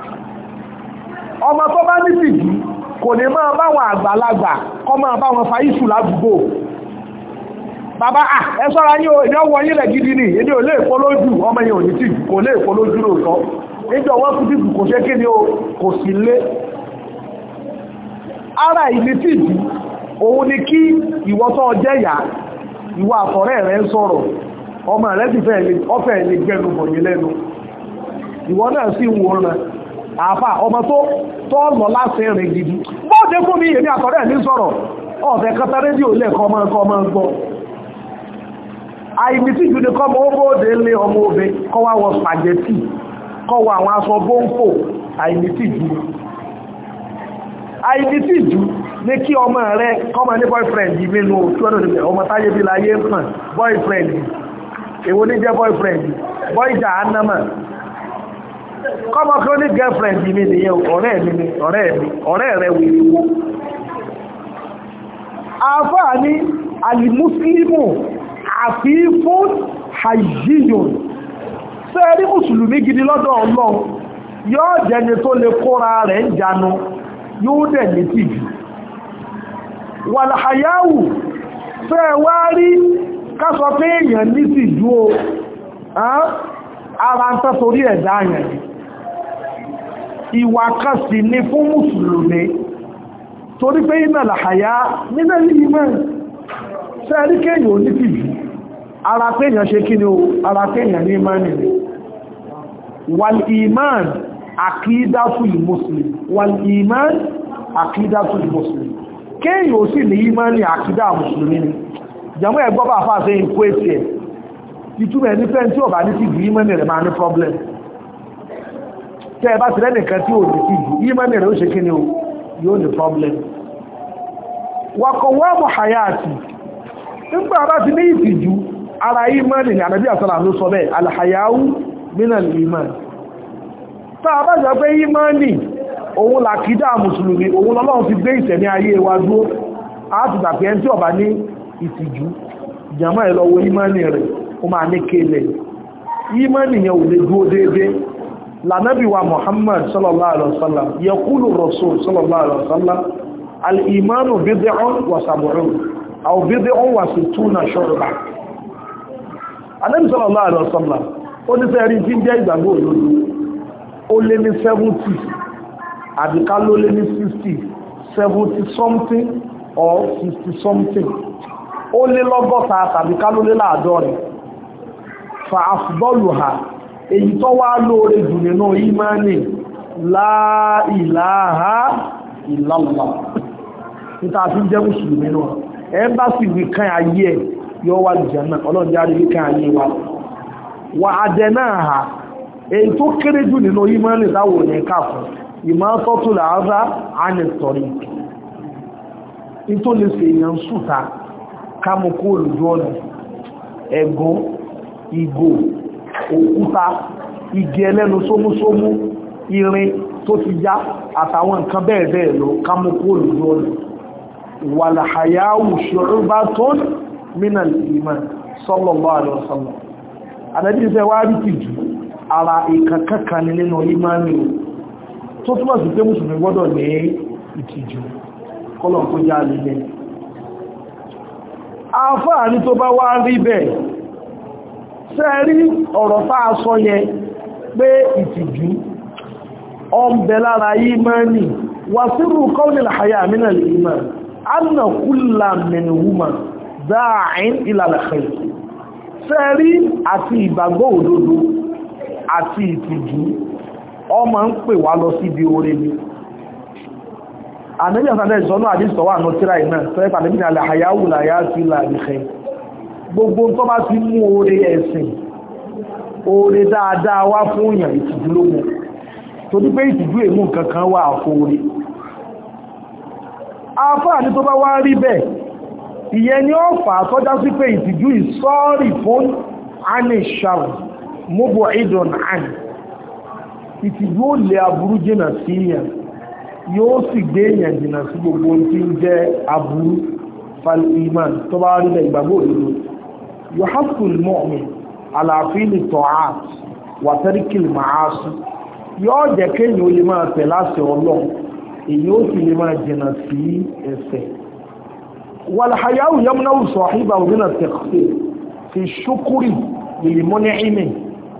ọmọ tó bá ní tìjú kò ní máa bá wọn àgbàlagbà kọ́ máa bá wọn fa iṣu ládùúgbò bàbá à ẹ sọ́ra yín o ìyá wọ yín lẹ̀ gidi ni èdè ò lè polójú ọmọ yẹn ò ní tìjú kò lè polójú lóòótọ́ níjọ wọ́n kú tìjú kò ṣe kí ni o kò sí lé ara ìní tìjú òun ni kí ìwọ tó jẹ́ ìyá ìwọ àtọ̀rẹ́ rẹ̀ ń sọ̀rọ̀ ọmọ rẹ̀ ti fẹ́ lè gbẹnu bọ̀ ní lẹ́nu ìwọ náà sì ń wòran àfà ọmọ tó tọ́ lọ láti rìn gidi bọ́ọ̀dé fún mi èmi àtọ̀rẹ́ ní sọ̀rọ̀ ọ̀fẹ́ kẹta rédíò lẹ́ẹ̀kọ́ ọmọ ẹ̀kọ́ ọmọ gbọ́ àìní tí jù ní kọ́ ọmọ óbóòdé lé ọmọ obe kọ́ wá wọ spaghetti kọ́ wọ àwọn aṣọ bóńfò àìní tí jù àìní tí jù ní kí ọmọ rẹ kọ́mọ ní boyfriend nínú ọmọ táyé bí láyé ń hàn boyfriend èwo ní jẹ́ boyfriend boyja anama kọ́mọ kí ó ní girlfriend mi nìyẹn ọ̀rẹ́ mi ni ọ̀rẹ́ mi ọ̀rẹ́ rẹ̀ wèrè wo àfáà ní alimuslimu àfi fún hajjiyun sẹ́ẹ̀rí mùsùlùmí gidi lọ́dọ̀ ọlọ́run yóò jẹni tó lè kóra rẹ̀ ń janu yóò dẹ̀ ní tìjú wàlàhàyáwù fẹ́ wá rí kásọ pé èèyàn ní tìjú o ara ń tẹ́ torí ẹ̀dá àyàn ìwà kan sì ní fún mùsùlùmí torí pé iná làhàyá nínú ìmọ̀ sẹ́rí kéèyàn ò ní tìjú ara kéèyàn ṣe kí ni o ara kéèyàn ní ìmánì ni wal iman àkídátù muslim wal iman àkídátù muslim kéèyàn ò sì ní ìmánì àkídá mùsùlùmí ni jẹmọ́ ẹgbọ́ bá fà sí ikú èsì ẹ̀ ìtumẹ̀ ní fẹ́ tí ò bá ní tìjú ìmánì rẹ̀ máa ní problem tẹ́ ẹ bá ti rẹ́nìkan tí ò ní tìjú ìmánì rẹ̀ ó ṣe kí ni o yóò ní problem wakọ̀wọ́ mọ̀ hayati nígbà bá ti ní ìtìjú ara ìmánì ni ànàbí àsọ́là ló sọ bẹ́ẹ̀ alhayahu minal iman táà bá jọ pé ìmánì òun làkídà mùsùlùmí òun lọ́lọ́run fi gbé ìtẹ̀mí ayé wa dúró a ti gbà pé ẹni tí ó bá ní ìtìjú jàmọ́ ẹ̀ lọ́wọ́ ìmánì rẹ̀ ó máa ní kéèlẹ̀ ìmánì yẹn ò lè dúró déédéé lànàbí wa muhammad sallallahu alaihi wasallam yaqulu rasul sallallahu alaihi wasallam al-imanu bid'un wa sab'un aw bid'un wa sittuna shu'ba anabi sallallahu alaihi wasallam ó ní fẹ́ rí tí ń jẹ́ ìgbàgbọ́ òdodo ó lé ní 70 àbíká ló lé ní 60 70 something or 60 something ó lé lọ́gọ́ta tàbíká ló lé láàdọ́rin fa afdaluha èyí tó wá lóore jù nínú ìmáni la ilaha illallah níta fi jẹ́ mùsùlùmí náà ẹ́mbásì wí kan ayé ẹ̀ yóò wà jẹ́nà ọlọ́njárí wí kan ayé wa wà adẹ náà ha èyí tó kéré jù nínú ìmáni láwò ní káfún ìmá tọ́tù làárá ánì tọ̀rí nítorí lè ṣe èèyàn sùta kámukú olùdó ọ̀nà ẹ̀gún ìgò òkúta igi ẹlẹ́nu sómúsómú irin tó ti já àtàwọn nǹkan bẹ́ẹ̀ bẹ́ẹ̀ lọ kámukú olùdó ọ̀nà wàlàhàyáwù ṣùgbà tó mínà ìmọ̀ sallallahu alaihi wasallam àdájíṣẹ́ wá rí ti jù ara ìkankankan ní nínú ìmáni o tó túnmọ̀ sí pé mùsùlùmí gbọ́dọ̀ ní ìtìjú kọ́lọ̀ kó já lílẹ̀ àfáàní tó bá wá rí bẹ́ẹ̀ sẹ́rí ọ̀rọ̀ táa sọ yẹ pé ìtìjú ọmọbẹ lára ìmáni wà sírù kọ́nìlá àyà mínà ìmáni anna kúlà mẹ́nuhúmà dáàín ìlàlẹ̀kẹ́ fẹ́rí àti ìgbàgbọ́ òdodo àti ìtìjú ọmọ ń pè wá lọ síbi oore ni ànábì àsàlẹ̀ ìsọ́nà àdísọ̀ wà ní tíra iná tẹ́lẹ̀ pàdé ní alẹ́ àyáwù láyá sí ìlànìkẹ́ gbogbo tó bá ti mú oore ẹ̀sìn oore dáadáa wá fún èèyàn ìtìjú ló mú torí pé ìtìjú èmú kankan wà àfóore afáà ní tó bá wá rí bẹ́ẹ̀ ìyẹn ni ó fà tọ́já sí pé ìtìjú ìsọ́ọ̀rì fún anishar mọ́bọ̀ idon an ìtìjú ó lè aburú jìnà sí yẹn yóò sì gbé èèyàn jìnà sí gbogbo tí ń jẹ́ aburú fal-iman tó bá rí bẹ́ ìgbàgbọ́ òdodo yóò hafkul mu'min àlàáfíìlì tọ́át wàtẹ́ríkìl màásù yóò jẹ́ kéèyàn ó lè máa tẹ̀ láṣẹ ọlọ́run èyí ó sì lè máa jìnà sí ẹ̀ṣẹ̀ wàlàhàyáwù yamnáwù sọ̀híbà òmìnà tẹ̀kṣẹ̀ fi ṣúkúrì lè mọ́ní ìmẹ̀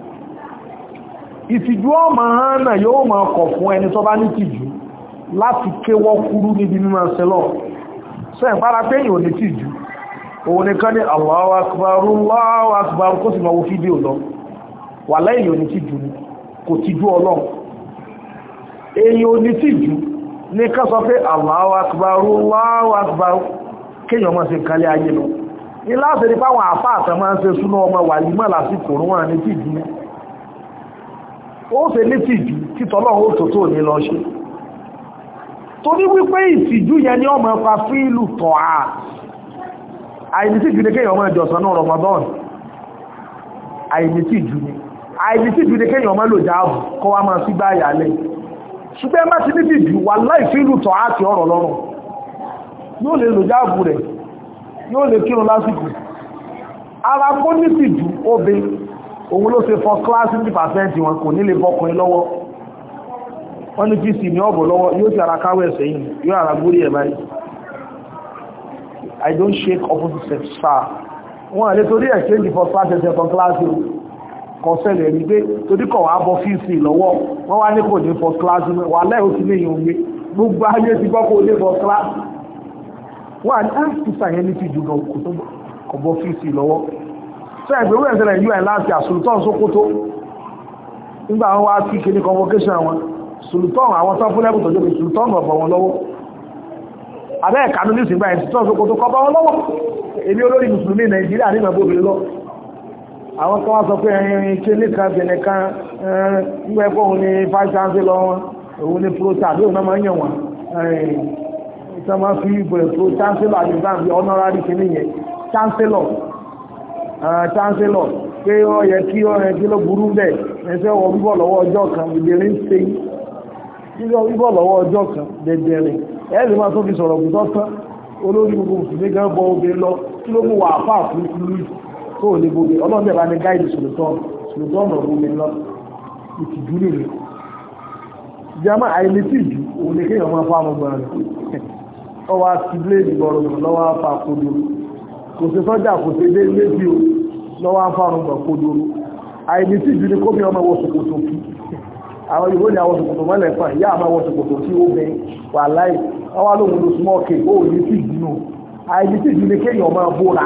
ìtìjú ọmọ hánà yóò máa kọ̀ fún ẹni tó bá ní tìjú láti kéwọ́ kúrú níbi mímọ̀ sẹ́lọ̀ sẹ́yìn bára pé yìí ò ní tìjú òun nìkan ní Allahu akbar Allahu akbar kó sì máa wo fídíò lọ wà lẹ́yìn ò ní tìjú ni kò tìjú ọlọ́run èyí ò ní tìjú ní ká sọ pé Allahu akbar Allahu akbar kéèyàn máa ṣe kalẹ̀ ayé lọ ní láti rí páwọn àfá àtàn máa ń ṣe súná ọmọ wà ní mọ́lá sí kòrò wọn ní tìjú ó ṣe ní tìjú títọ́lọ́run ó tòótọ́ ní lọ ṣe torí wípé ìtìjú yẹn ni ọmọ fa fíìlù tọ̀ á àìnítìjú ní kéèyàn ọmọ ìjọsán náà Ramadan àìnítìjú ni àìnítìjú ní kéèyàn ọmọ lò jáàbù kọ́ wá máa sí gbá ìyàlẹ̀ ṣùgbẹ́ má ti nítìjú wà láì fíìlù tọ̀ á ti ọ̀rọ̀ lọ́rùn yóò lè lò jáàbù rẹ̀ yóò lè kírun lásìkò ara kó nítìjú obe òun ló ṣe fọ́ kíláàsì ní pàṣẹ́ntì wọn kò nílé bọ́kùnrin lọ́wọ́ wọ́n ní pc ní ọ̀bọ̀ lọ́wọ́ yóò ti ara káwọ́ ẹ̀sẹ̀ yìí yóò ara gúrí ẹ̀ báyìí i don't shake opposite sex far wọ́n àlẹ́ torí ẹ̀ change for class ẹ̀sẹ̀ for class o kọ sẹ́lẹ̀ rí pé torí kọ̀ wá bọ́ fíìsì lọ́wọ́ wọ́n wá ní kò ní for class wà lẹ́yìn òsì léyìn òwe gbogbo ayé ti gbọ́ kó lé for class wọ́n àní ah sísà yẹn ní ti jù gan kò tó kọ̀ bọ́ fíìsì lọ́wọ́ sẹ́yìn pé wọ́n ẹ̀sẹ̀ un láti àsùlùtọ́ Sókótó nígbà wọn wá sí kéde convocation wọn sultan àwọn tán fún lẹ́bùn tọ́jọ́ bí sultan ọ̀bọ̀ wọn lọ́wọ́ abẹ́ ẹ̀kanú ní ìsìngbà ìsìtọ́ sókò tó kọ́ bá wọn lọ́wọ́ èmi olórí mùsùlùmí nàìjíríà ní ìgbàgbó obìnrin lọ àwọn kan wá sọ pé ẹ̀yìn ké nìkan bẹ̀rẹ̀ kan nígbà ẹ̀kọ́ òun ni vice chancellor wọn òun ni pro tàbí òun náà máa ń yàn wọn ìtọ́ máa fi ìbẹ̀rẹ̀ pro chancellor àti ìgbà bí honorary kìíní yẹn chancellor chancellor pé ó yẹ kí ó yẹ kí ló burú bẹ́ẹ̀ ẹ̀ṣẹ́ wọ bíbọ̀ lọ́wọ́ ọjọ́ kan ìbẹ̀rẹ̀ ń ṣe nígbà wíbọ̀ lọ́wọ́ ọjọ́ kan dẹ̀dẹ̀rẹ̀ ẹ̀rì máa tó fi sọ̀rọ̀ kù tọ́tán olórí gbogbo mùsùlùmí gan bọ obìnrin lọ kí ló mú wà áfà fún ìlú tó lè gbogbo ọlọ́dẹ̀ bá ní gáìdì sùlùtọ́n sùlùtọ́n ọ̀rọ̀ obìnrin lọ ìtìjú nìyí jama àìlè tí ìjú òun ni kéèyàn máa fáwọn ọgbà rẹ̀ ọwọ́ ti bléèdì bọ̀rọ̀ lọ́wọ́ afa kodoro kò sí sọ́jà kò sí dé lébi o lọ́wọ́ afáwọn ọgbà kodoro àìlè tí ìjú ni kómi ọmọ wọ ṣòkòtò kí àwọn ìwé ni àwọn ṣòkòtò mọ́lẹ̀ fà ìyá àmọ́ àwọn ṣòkòtò tí ó bẹ wà láì ọwá lóhun ló súnmọ́ ọkẹ̀ ó ní tí ìdínú àìní tí ìdílé kéèyàn máa bóra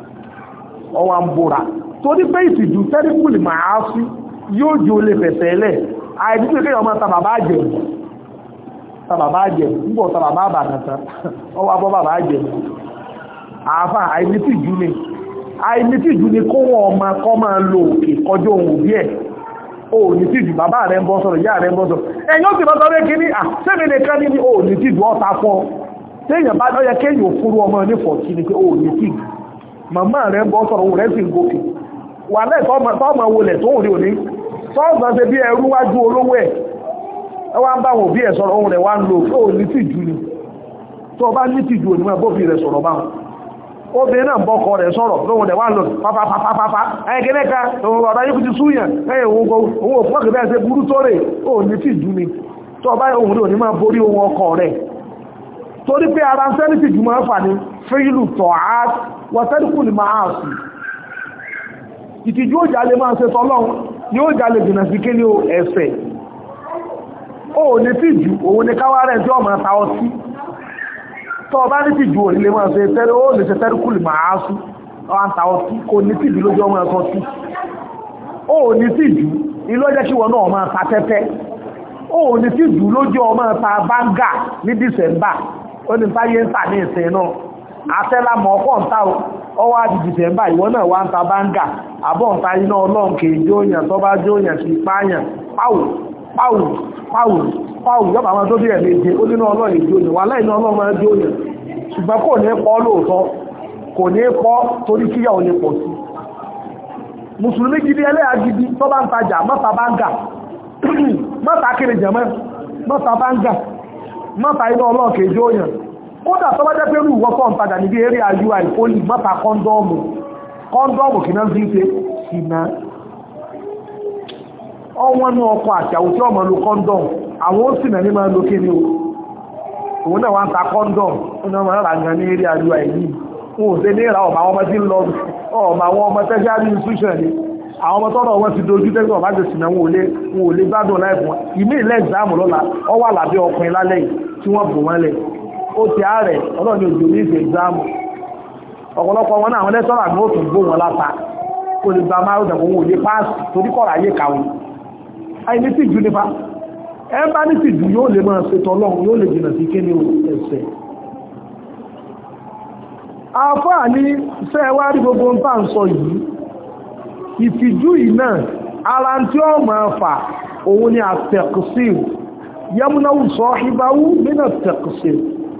ọwá ń bóra torí pé ìtìjú tẹ́ríkùlì máa sí yóò jẹ́ olè fẹ̀fẹ̀ lẹ̀ àìní tí kéèyàn máa ta bàbá àjẹ̀ ta bàbá àjẹ̀ nígbà ta bàbá àbàdàtà ọwá bọ́ bàbá àjẹ̀ àáfà àìní tí ìjú ni àìní tí ìjú ni kó wọn ọmọ kọ́ máa lo òkè kọjọ́ ohun òbí ẹ̀ o ní tìjú bàbá rẹ̀ ń bọ́ sọ̀rọ̀ ìyá rẹ̀ ń bọ́ sọ̀rọ̀ ẹ̀yìn ó sì bọ́ sọ̀rọ̀ kí ní à sẹ́mi nìkan ní o ní tìjú ọ̀ta fún ọ téèyàn bá lọ́yẹ kéèyàn ò fúru ọmọ ní fọ̀tí ni pé o ní tìjú màmá rẹ̀ ń bọ́ sọ̀rọ̀ òun rẹ̀ sì ń gòkè wà lẹ́ tọ́mọ wọlẹ̀ tó ń rí òní sọ́ọ̀sán ṣe bí ẹrú wájú olówó ẹ̀ ẹ wá ń bá wọn òbí ẹ̀ sọ̀rọ̀ òun rẹ̀ wá ń lò ó ní tìjú ni tó o bá ní tìjú òní máa bófin rẹ̀ sọ̀rọ̀ báwọn obìnrin náà bọ́kọ rẹ̀ sọ̀rọ̀ lóhun rẹ̀ wá ń lò pápápápápá ẹgbẹ́lẹ́ kan ohun ọ̀rọ̀ yíkú ti súyàn ẹ̀yẹ̀ ohun òpópọ̀kì bẹ́ẹ̀ ṣe burú tó rẹ̀ ó ní tí ìjú ni tó bá ohun rẹ̀ ò ní máa borí ohun ọkọ rẹ̀ torí pé ara ń sẹ́ni tìjú máa fà ní fíìlù tọ̀ á wọ́n sẹ́ni kù ní máa sì ìtìjú òjà lè máa ṣe tọ́lọ́run ni ó jà lè jìnà sí kí ní ẹ̀fẹ̀ ó ní tìjú òun ni káwá rẹ̀ tí ọmọ ta ọtí tọ́ bá ní tìjú òní lè máa ṣe tẹ́rẹ ó lè ṣe tẹ́rìkùlì máa sú ọ̀ntà ọtí kò ní tìjú lójú ọmọ ẹ̀kọ́ tí ó ní tìjú ilé ọjọ́ kí wọn náà máa ta tẹ́tẹ́ ó ní sí jù lójú ọmọ ta báńgà ní dísẹ̀mbà ó ní táyé ń tà ní ìsìn náà àtẹ́lámọ̀ ọkọ̀ ń ta ọwọ́ àti dísẹ̀mbà ìwọ náà wá ń ta báńgà àbọ̀ ń ta iná ọlọ́run kè jóyàn tó bá jóyàn sí páyàn páwù páwù páwù páwù yọba àwọn tó bí ẹ̀ méje ó nínú ọlọ́run ìjóyàn wà láìní ọlọ́run máa jóyàn ṣùgbọ́n kò ní pọ́ lóòótọ́ kò ní pọ́ torí kíyà ò lè pọ̀ sí mùsùlùmí gidi ẹlẹ́yà gidi tó bá ń tajà mọ́ta báńgà mọ́ta kiri jẹ̀mọ́ mọ́ta báńgà mọ́ta iná ọlọ́ọ̀kẹ́ ìjọ òyàn kódà tó bá jẹ́ pé rú wọ́pọ̀ ń tajà níbi eré ui poli mọ́ta kọ́ndọ́ọ̀mù kọ́ndọ́ọ̀mù kì náà fi ṣe ìná ọwọ́n ní ọkọ̀ àti àwùjọ ọmọ lo kọ́ndọ́ọ̀mù àwọn ó sì nà ní máa lo kí ni o òun náà wá ń ta kọ́ndọ́ọ̀mù ó náà máa rà gan ní eré ui yìí wọn ò sí ní ìra ọmọ àwọn ọmọ tí ń lọ ọmọ àwọn ọmọ tertiary institution ni àwọn ọmọ tọ́rọ wọn ti dojú tẹ́gbẹ́ ọ̀bá jẹ́ sínú wọn ò lè wọn ò lè gbádùn láìpọ̀ ìmí ilẹ̀ ìzáàmù lọ́la ọ wà lábẹ́ ọkùnrin lálẹ́ yìí tí wọ́n bò wọ́n lẹ̀ ó ti ààrẹ ọlọ́ni òjò ní ìfẹ́ ìzáàmù ọ̀pọ̀lọpọ̀ wọn náà àwọn lẹ́tọ́rà ní ó tún gbó wọn láta kó lè gba márùn ún òun ò lè páàsì torí kọ̀rọ̀ ayé kàwé àìní sì jù nípa ẹ bá ní sì jù yóò lè máa ṣètò ọlọ́run yóò lè jìnà sí kéde ẹsẹ̀ àfáà ní fẹ́ wá rí gbogbo ń tà ń sọ yìí ìtìjú yìí náà ara tí ó máa fà òun ni àtẹ̀kùsíl yẹmúnáwù sọ ìbáwú nínú àtẹ̀kùsíl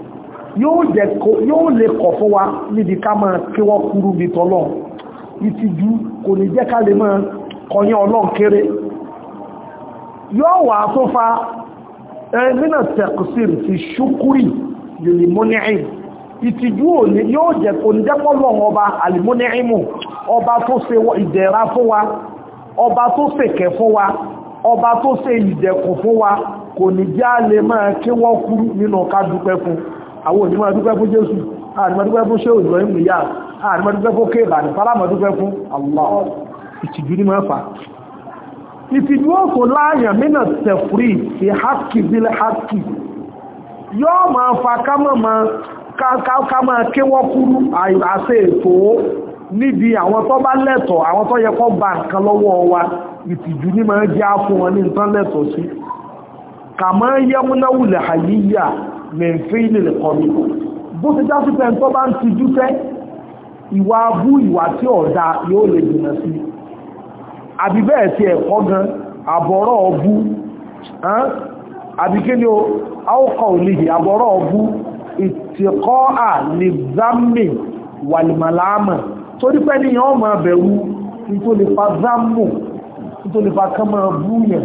yóò lè kọ̀ fún wa níbi ká máa kí wọ́n kúrú bí tọ́lọ́ ìtìjú kò ní jẹ́ ká lè máa kọyán ọlọ́n kéré yóò wà tó fa nínú àtẹ̀kùsíl fi ṣúkúrì lè múnìí ìtìjú òní yóò jẹ́ kò ní jẹ́pọ̀ lọ́wọ́ ọba àlìmúnìímù ọba tó ṣe ìdẹ̀ra fún wa ọba tó ṣèkẹ́ fún wa ọba tó ṣe ìdẹ̀kùn fún wa kò ní já lè máa kí wọ́n kúrú nínú ká dúpẹ́ fún àwọn onímọ̀ dúpẹ́ fún Jésù àdìmọ̀ dúpẹ́ fún ṣé òjò ìmú ìyá àdìmọ̀ dúpẹ́ fún kéèbà ní fálámọ̀ dúpẹ́ fún Allah ìtìjú ní mẹ́fà ìtìjú òkò láàyàn mínà tẹ̀fúrí fi hákì bílẹ̀ hákì yóò máa fa ká máa kí wọ́n kúrú àṣẹ ètò níbi àwọn tó bá lẹ́tọ̀ àwọn tó yẹ kó gba nǹkan lọ́wọ́ wa ìtìjú ní máa já fún wọn ní nǹkan lẹ́tọ̀ sí kàmọ́ yẹmúnáwùlẹ̀ àyíyà mẹ́fẹ́ ilẹ̀ kọ́mi bó ti já sí pẹ́ntọ́ bá ń tijú tẹ́ ìwà abú ìwà tí ọ̀dá yóò lè jìnà sí àbí bẹ́ẹ̀ tí ẹ̀kọ́ gan àbọ̀rọ̀ ọbú àbí kí ni ó áwọ́kọ̀ òlìhì àbọ̀rọ̀ ọbú ìtìkọ́ à lè zámì wàlìmàláàmà torí pé ní yàn ọmọ abẹ̀wú tó lè fa zámù tó lè fa kánmà búyàn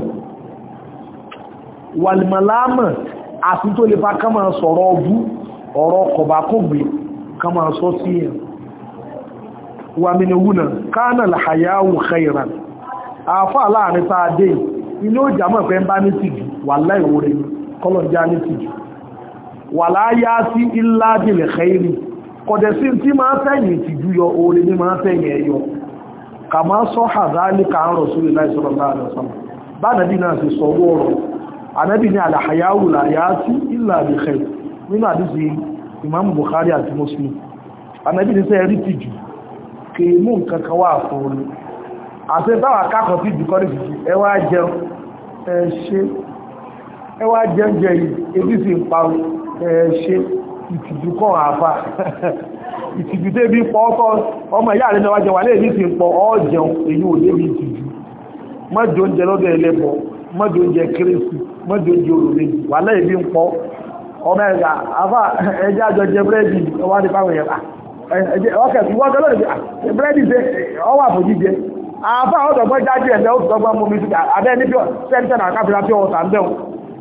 wàlìmàláàmà àti tó lè fa kánmà sọ̀rọ̀ ọbú ọ̀rọ̀ kọ̀bákùngbé kánmà sọ sí yàn wà mìnìwúnà kánà làhàyáwù khairan àfà láàrin tàà dé ilé ó jàmọ̀ pé ń bá ní tìjú wà láìwòrè kọlọ̀njá ní tìjú wà láyá sí ìlàdìlẹ̀ khairi kọ̀dẹ̀ sí tí máa tẹ́yìn ìtìjú yọ orí ní máa tẹ́yìn ẹ̀yọ kà máa sọ àzáálì kàán rọ̀súlẹ̀ láìsọ̀rọ̀ láàrẹ̀sọ́nà bá nàbí náà sì sọ wọ́rọ̀ anábì ní àlàhàyáwù láyá sí ìlàdìlẹ̀ khairi nínú àdísì imam bukhari àti muslim anábì ní sẹ́ rí tìjú kè mú nǹkan kan wà fún orí àti táwà kákan sí ìdíkọ́ ní tìjú ẹ wá jẹun ẹ ṣe ẹ wá jẹun jẹ yìí ebi sì ń pa ẹ ṣe ìtìjú kọ́ àfà ìtìjú tẹ́ bí pọ̀ ọ́kọ́ ọmọ ìyá rẹ̀ náà jẹun wà lẹ́yìn tí ń pọ̀ ọ́jẹun èyí ò débi ìtìjú mọ́jọ oúnjẹ lọ́dọ̀ ẹlẹ́bọ mọ́jọ oúnjẹ kérésì mọ́jọ oúnjẹ òròlẹ́jì wà lẹ́yìn bí ń pọ̀ ọmọ ẹ̀gà àfà ẹjẹ́ àjọ jẹ búrẹ́dì ọwá ní fáwọn ẹ̀yà ọkẹ̀sì wọ́n tẹ́lọ́ búrẹ́dì tẹ ọwọ́ àfòjíjẹ àfà ọ̀dọ̀gbọ́n jáde ẹ̀mẹ́ ó tọ́gbọ́n mú mi sí abẹ́ níbi sẹ́ńtẹ̀ náà káfíńtà tí ọ̀tà ń bẹ̀rù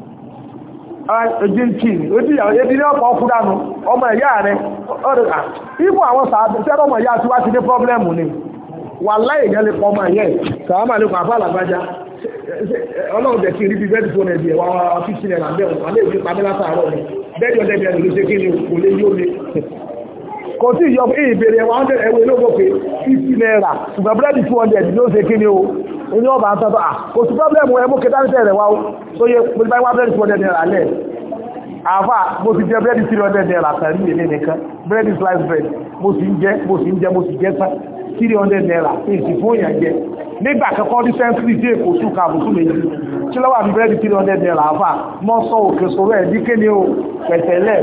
ojúntì ojú ebi ní ọ̀pọ̀ ọkùnránù ọmọ ìyá rẹ̀ ọ̀rọ̀ ibò àwọn sẹ́rọ ọmọ ìyá tí wá ti ní pọ́blẹ́mù ni wà láì gẹ́lẹ̀ pọ̀ ọmọ ìyẹ́ sàámà ní kò àfà àlàgbájá ọlọ́run jẹ́ kí n rí bí bẹ́ẹ̀dì fún ẹ̀dì ẹ̀wà fífí nẹ̀ làbẹ́ wọn lè fi pamẹ́ látàárọ̀ ni bẹ́ẹ̀dì ọdẹ bẹ́ẹ̀ ló ṣe kí ni kò lè yóò le kò sí ìyọ ìbèrè ẹ̀wà ọdẹ ẹ̀wẹ̀ lóko pé fífí náírà ṣùgbọ́n bẹ́ẹ̀dì two hundred ló ṣe kí ni o oní ọba ń tọ́tọ́ kò sí pọ́blẹ́mù ẹmú kẹta ní tẹ̀rẹ̀ wá tó yẹ pẹ̀lú wá bẹ́ẹ̀dì two hundred naira lẹ̀ àfà mo ti jẹ búrẹ́dì three hundred naira tàbí èlé nìkan búrẹ́dì slice bread mo sì ń jẹ mo sì ń jẹ mo sì jẹ tán three hundred naira èsì fún èèyàn jẹ nígbà kankan ní sẹ́ńtírì dé èkó tún ká àbùkù méjì tí lọ́wọ́ àbí búrẹ́dì three hundred naira àfà mọ́ sọ òkè sọ̀rọ̀ ẹ̀ díkẹ́ ni o pẹ̀tẹ́lẹ̀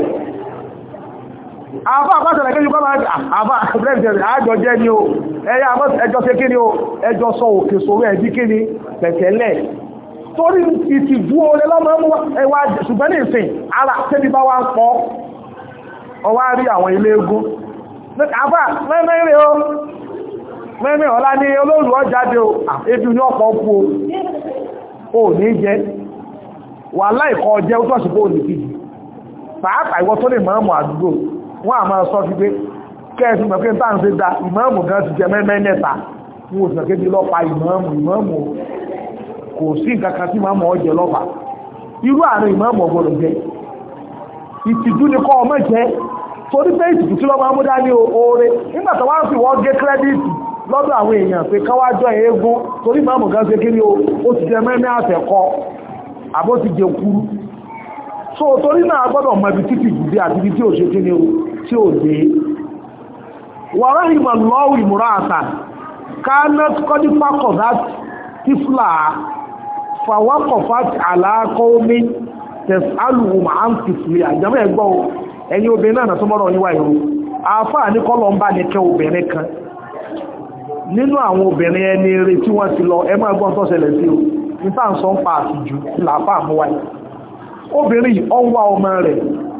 àbá àpásẹ̀lẹ̀ kéjì kọ́ máa àbá brẹ́sẹ̀ àjọ jẹ́ ní o ẹ̀yà ẹjọ́ ṣe kí ni o ẹjọ́ sọ òkè sórí ẹ̀dí kí ni pẹ̀tẹ̀lẹ̀ torí ìtìjú oore lọ́mọ ẹwà ṣùgbọ́n ní ìsìn ara tẹ́bí bá wá ń pọ̀ ọwá rí àwọn ilé egún àbá mẹ́mẹ́rin o mẹ́mẹ́ ọ̀lá ní olóòrù ọjáde o ebi ní ọ̀pọ̀ kú o ò ní jẹ wà láìkọ́ jẹ́ ó tọ́sí pé ò ní kìí pàápàá ìwọ tó lè máa mọ̀ àdúgbò wọ́n àmà sọ fi pé kẹ́ẹ̀sì mọ̀ pé ń tàn sí da ìmáàmù gan ti jẹ mẹ́mẹ́ mẹ́ta ní oṣù kéde lọ́pa ìmáàmù ìmáàmù kò sí nǹkan kan tí ìmáàmù ọjẹ́ lọ́pa irú àárín ìmáàmù ọgbọ́dọ̀ jẹ́ ìtìjú ni kọ́ ọmọ jẹ́ torí pé ìtìjú tí lọ́mọ amúdá ní oore nígbà tó wá ń fi wọ́n gé kírẹ́díìtì lọ́dọ̀ àwọn èèyàn pé káwájọ́ eégún torí ìmáàmù gan ṣe kí ni ó ti jẹ mẹ́mẹ́ àtẹ̀kọ́ àbó ti jẹ kúrú so torí náà gbọ́dọ̀ mọ ibi títì jùdí àti ibi tí ò ṣe kíni o tí ò dé wọ́rọ̀ ìmọ̀ lọ́wọ́ ìmúra àtà káánà kọ́dí fákọ̀dá tíflà fàwọ́kọ̀fà àlàkọ́ọ́mí tẹ̀sálùwò máa ń tìfìlì àjẹ́mọ́ ẹgbọ́ ẹ̀yin obìnrin náà tó mọ́rọ̀ níwà ìrú àfáà ní kọ́lọ̀ ń bá ní kẹ́ obìnrin kan nínú àwọn obìnrin ẹni eré tí wọ́n ti lọ ẹmọ́ ẹgbọ́n tó ṣẹlẹ̀ sí o nípa ń sọ ń pa àtìjú làáfáà mú wáyé obìnrin ọwá ọmọ rẹ̀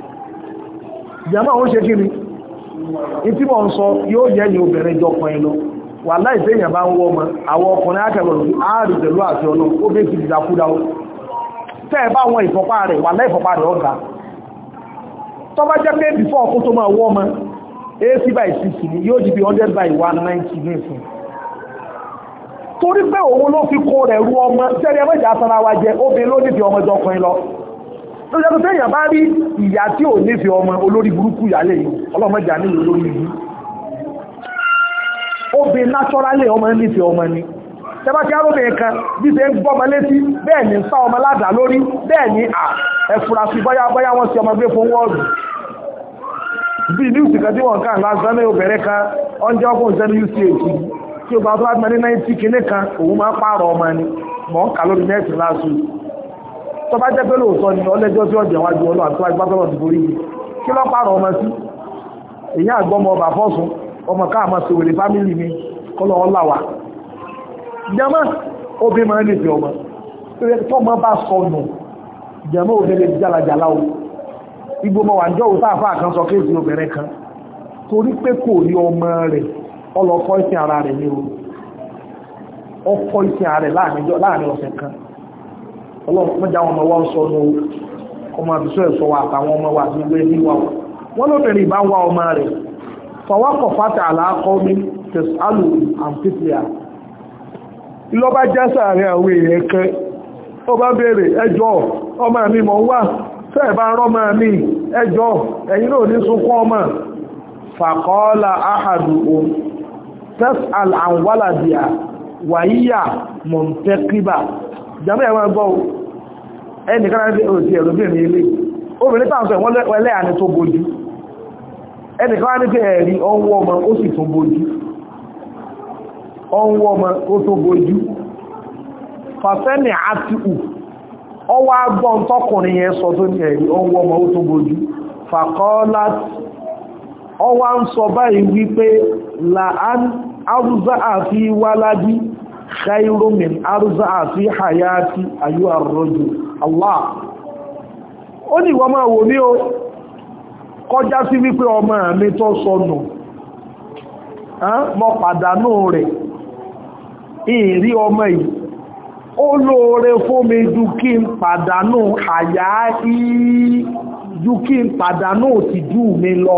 jẹ́mọ́ àwọn ṣe kí ni ìtí mọ̀ ń sọ yóò yẹ́ ni obìnrin jọpọ̀ ẹ lọ wà láìsẹ́ èèyàn bá ń wọ́ ọmọ àwọn ọkùnrin akẹ́bọ̀rọ̀ sí ààrì pẹ̀lú àti ọlọ́ ó bẹ́ ti dìdàkúdà ó tẹ́ ẹ bá wọn ìfọ̀pá rẹ̀ wà láì ìfọ̀pá rẹ̀ ọ̀gá tó bá jẹ́ pé bífọ́ ọkú tó máa wọ́ ọmọ 80 by 60 ni yóò di bí 100 by 190 ní ìsìn torí pé òun ló fi kó rẹ̀ rú ọmọ sẹ́ni ẹmẹ́jà sanra wa jẹ obìnrin ló nífẹ̀ẹ́ ọmọ jọkùnrin lọ tó jẹ́ tó tẹ́yàn bá rí ìyá tí ò nífẹ̀ẹ́ ọmọ olórí burúkú ìyálẹ̀ yìí ọlọ́mọjà ní olórí ìlú obìnrin naturally ọmọ nífẹ̀ẹ́ ọmọ ni tẹ́bá tí arúbìnrin kan bí ṣe ń gbọ́mọ létí bẹ́ẹ̀ ni sá ọmọ ládàá lórí bẹ́ẹ̀ ni à ẹ̀fùrà sí bọ́yá bọ́yá wọ́n sí ọmọ gbé fún wọ́ọ̀dù bí níwùsì kan tí wọ́n kàn lásán ní obìnrin kan ọjọ́ ọkùnrin ìṣẹ́ ní uch tí ó bá tó láti ní 90 kìíní kan òun máa pààrọ̀ ọmọ ni mọ̀ ń kà lórí nẹ́ẹ̀tì lásù tó bá jẹ́ pé lóòótọ́ ni ọlẹ́jọ́ tí ọjọ́ wájú ọlọ́ àti wájú bátọ́lọ̀ ti borí yìí kí lọ́ pààrọ̀ ọmọ sí èyí àgbọ́mọ ọba fọ́sùn ọmọ káàmọ́ sí wèrè fámìlì mi kọ́lọ́ ọlá wa jẹmọ́ obì máa ń lè fi ọmọ tọ́mọ bá sọnù jẹmọ́ obì lè jálajàlá o igbó mọ́ wà jọ́ òtá àfáà kan sọ kéèsì obìnrin kan torí pé kò rí ọmọ rẹ̀ ọlọ́kọ́ ìsìn ara rẹ̀ ní o ọkọ̀ ìsìn ara rẹ̀ láàrin ọ̀sẹ̀ kan ọlọ́mọdé àwọn ọmọ wa ń sọnù ọmọ àbísọ́ ẹ̀sọ́ wa àtàwọn ọmọ wa àti gbogbo ẹbí wa wọ́n lóbìnrin ìbá ń wá ọmọ rẹ̀ fọwọ́kọ̀ fátà àlàákọ́ ní tẹ̀sálù àmpífìà ìlọ́bá jẹ́ sàárẹ̀ àwọn èèyàn kẹ́ ó bá bèèrè ẹjọ́ ọmọ mi mọ̀ wà fẹ́ẹ̀bá rọ́mọ mi ẹjọ́ ẹ̀yin náà ní sunkún ọmọ fàkọ́ọ́lá ahàdù o tẹ́sàl àwọ́làdìà wàyíyà mọ̀ntẹ́kíbà jàmẹ́ ẹ̀wọ̀n gbọ́ ẹnìkan láti òtí ẹ̀rọ̀bìnrin ilé obìnrin tàà sọ wọ́n lẹ́yà ní tó bojú ẹnìkan wá ní pé ẹ̀rí ọwọ́ ọmọ ó sì tó bojú ọwọ́ ọmọ ó tó bojú fàfẹ́nì àti ù ọwọ́ agbọ́n tọkùnrin yẹn sọ tó ní ẹ̀rí ọwọ́ ọmọ ó tó bojú fàkọ́ọ́lá ọwọ́ ń sọ báyìí wípé la'an arúzá àfi wáládí khairu min arúzá àfi hayati ayú àrọ́jù Allah ó ní ìwọ́n máa wò ní o kọjá sí wípé ọmọ mi tó sọnù mọ́ pàdánù rẹ̀ ìrí ọmọ yìí ó lóore fún mi ju kí n pàdánù àyà ìí ju kí n pàdánù ìtìjú mi lọ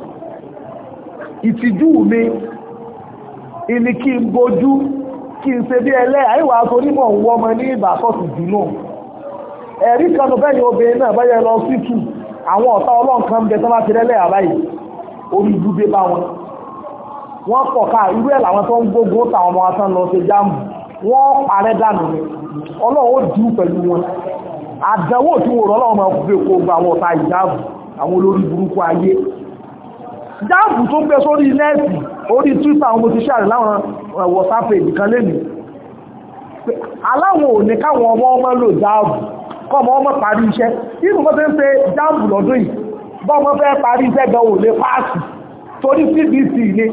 ìtìjú mi ìní kí n bojú kí n ṣe bí ẹlẹ́ àìwà torímọ̀ ń wọ́mọ ní ìbàtọ̀sì jùlọ ẹ̀rí kanú bẹ́yìn obìnrin náà báyẹ̀ lọ sí tù àwọn ọ̀tá ọlọ́nkan bẹ tó bá ti rẹ́lẹ̀ àbáyìí orí ibùdé bá wọn wọ́n pọ̀ ká irú ẹ̀ làwọn tó ń gbógun táwọn ọmọ asán lọ ṣe jáàmù wọ́n parẹ́ dànù ni ọlọ́run ó dìú pẹ̀lú wọn àdánwò tí wọ́n rọ́ lọ́wọ́ máa fi kó gba àwọn ọ̀tá ìjáàbù àwọn olórí burúkú ayé jáàbù tó gbé sórí nẹ́ẹ̀tì orí twitter àwọn ti ṣàrẹ̀ láwọn whatsapp page kan lè ní aláwọn ò ní káwọn ọmọ ọmọ lò jáàbù kọmọ ọmọ parí iṣẹ́ inú mọ́ tẹ́ ń pe jáàbù lọ́dún yìí bọ́mọ fẹ́ parí iṣẹ́ gan ò lè páàsì torí cdc ni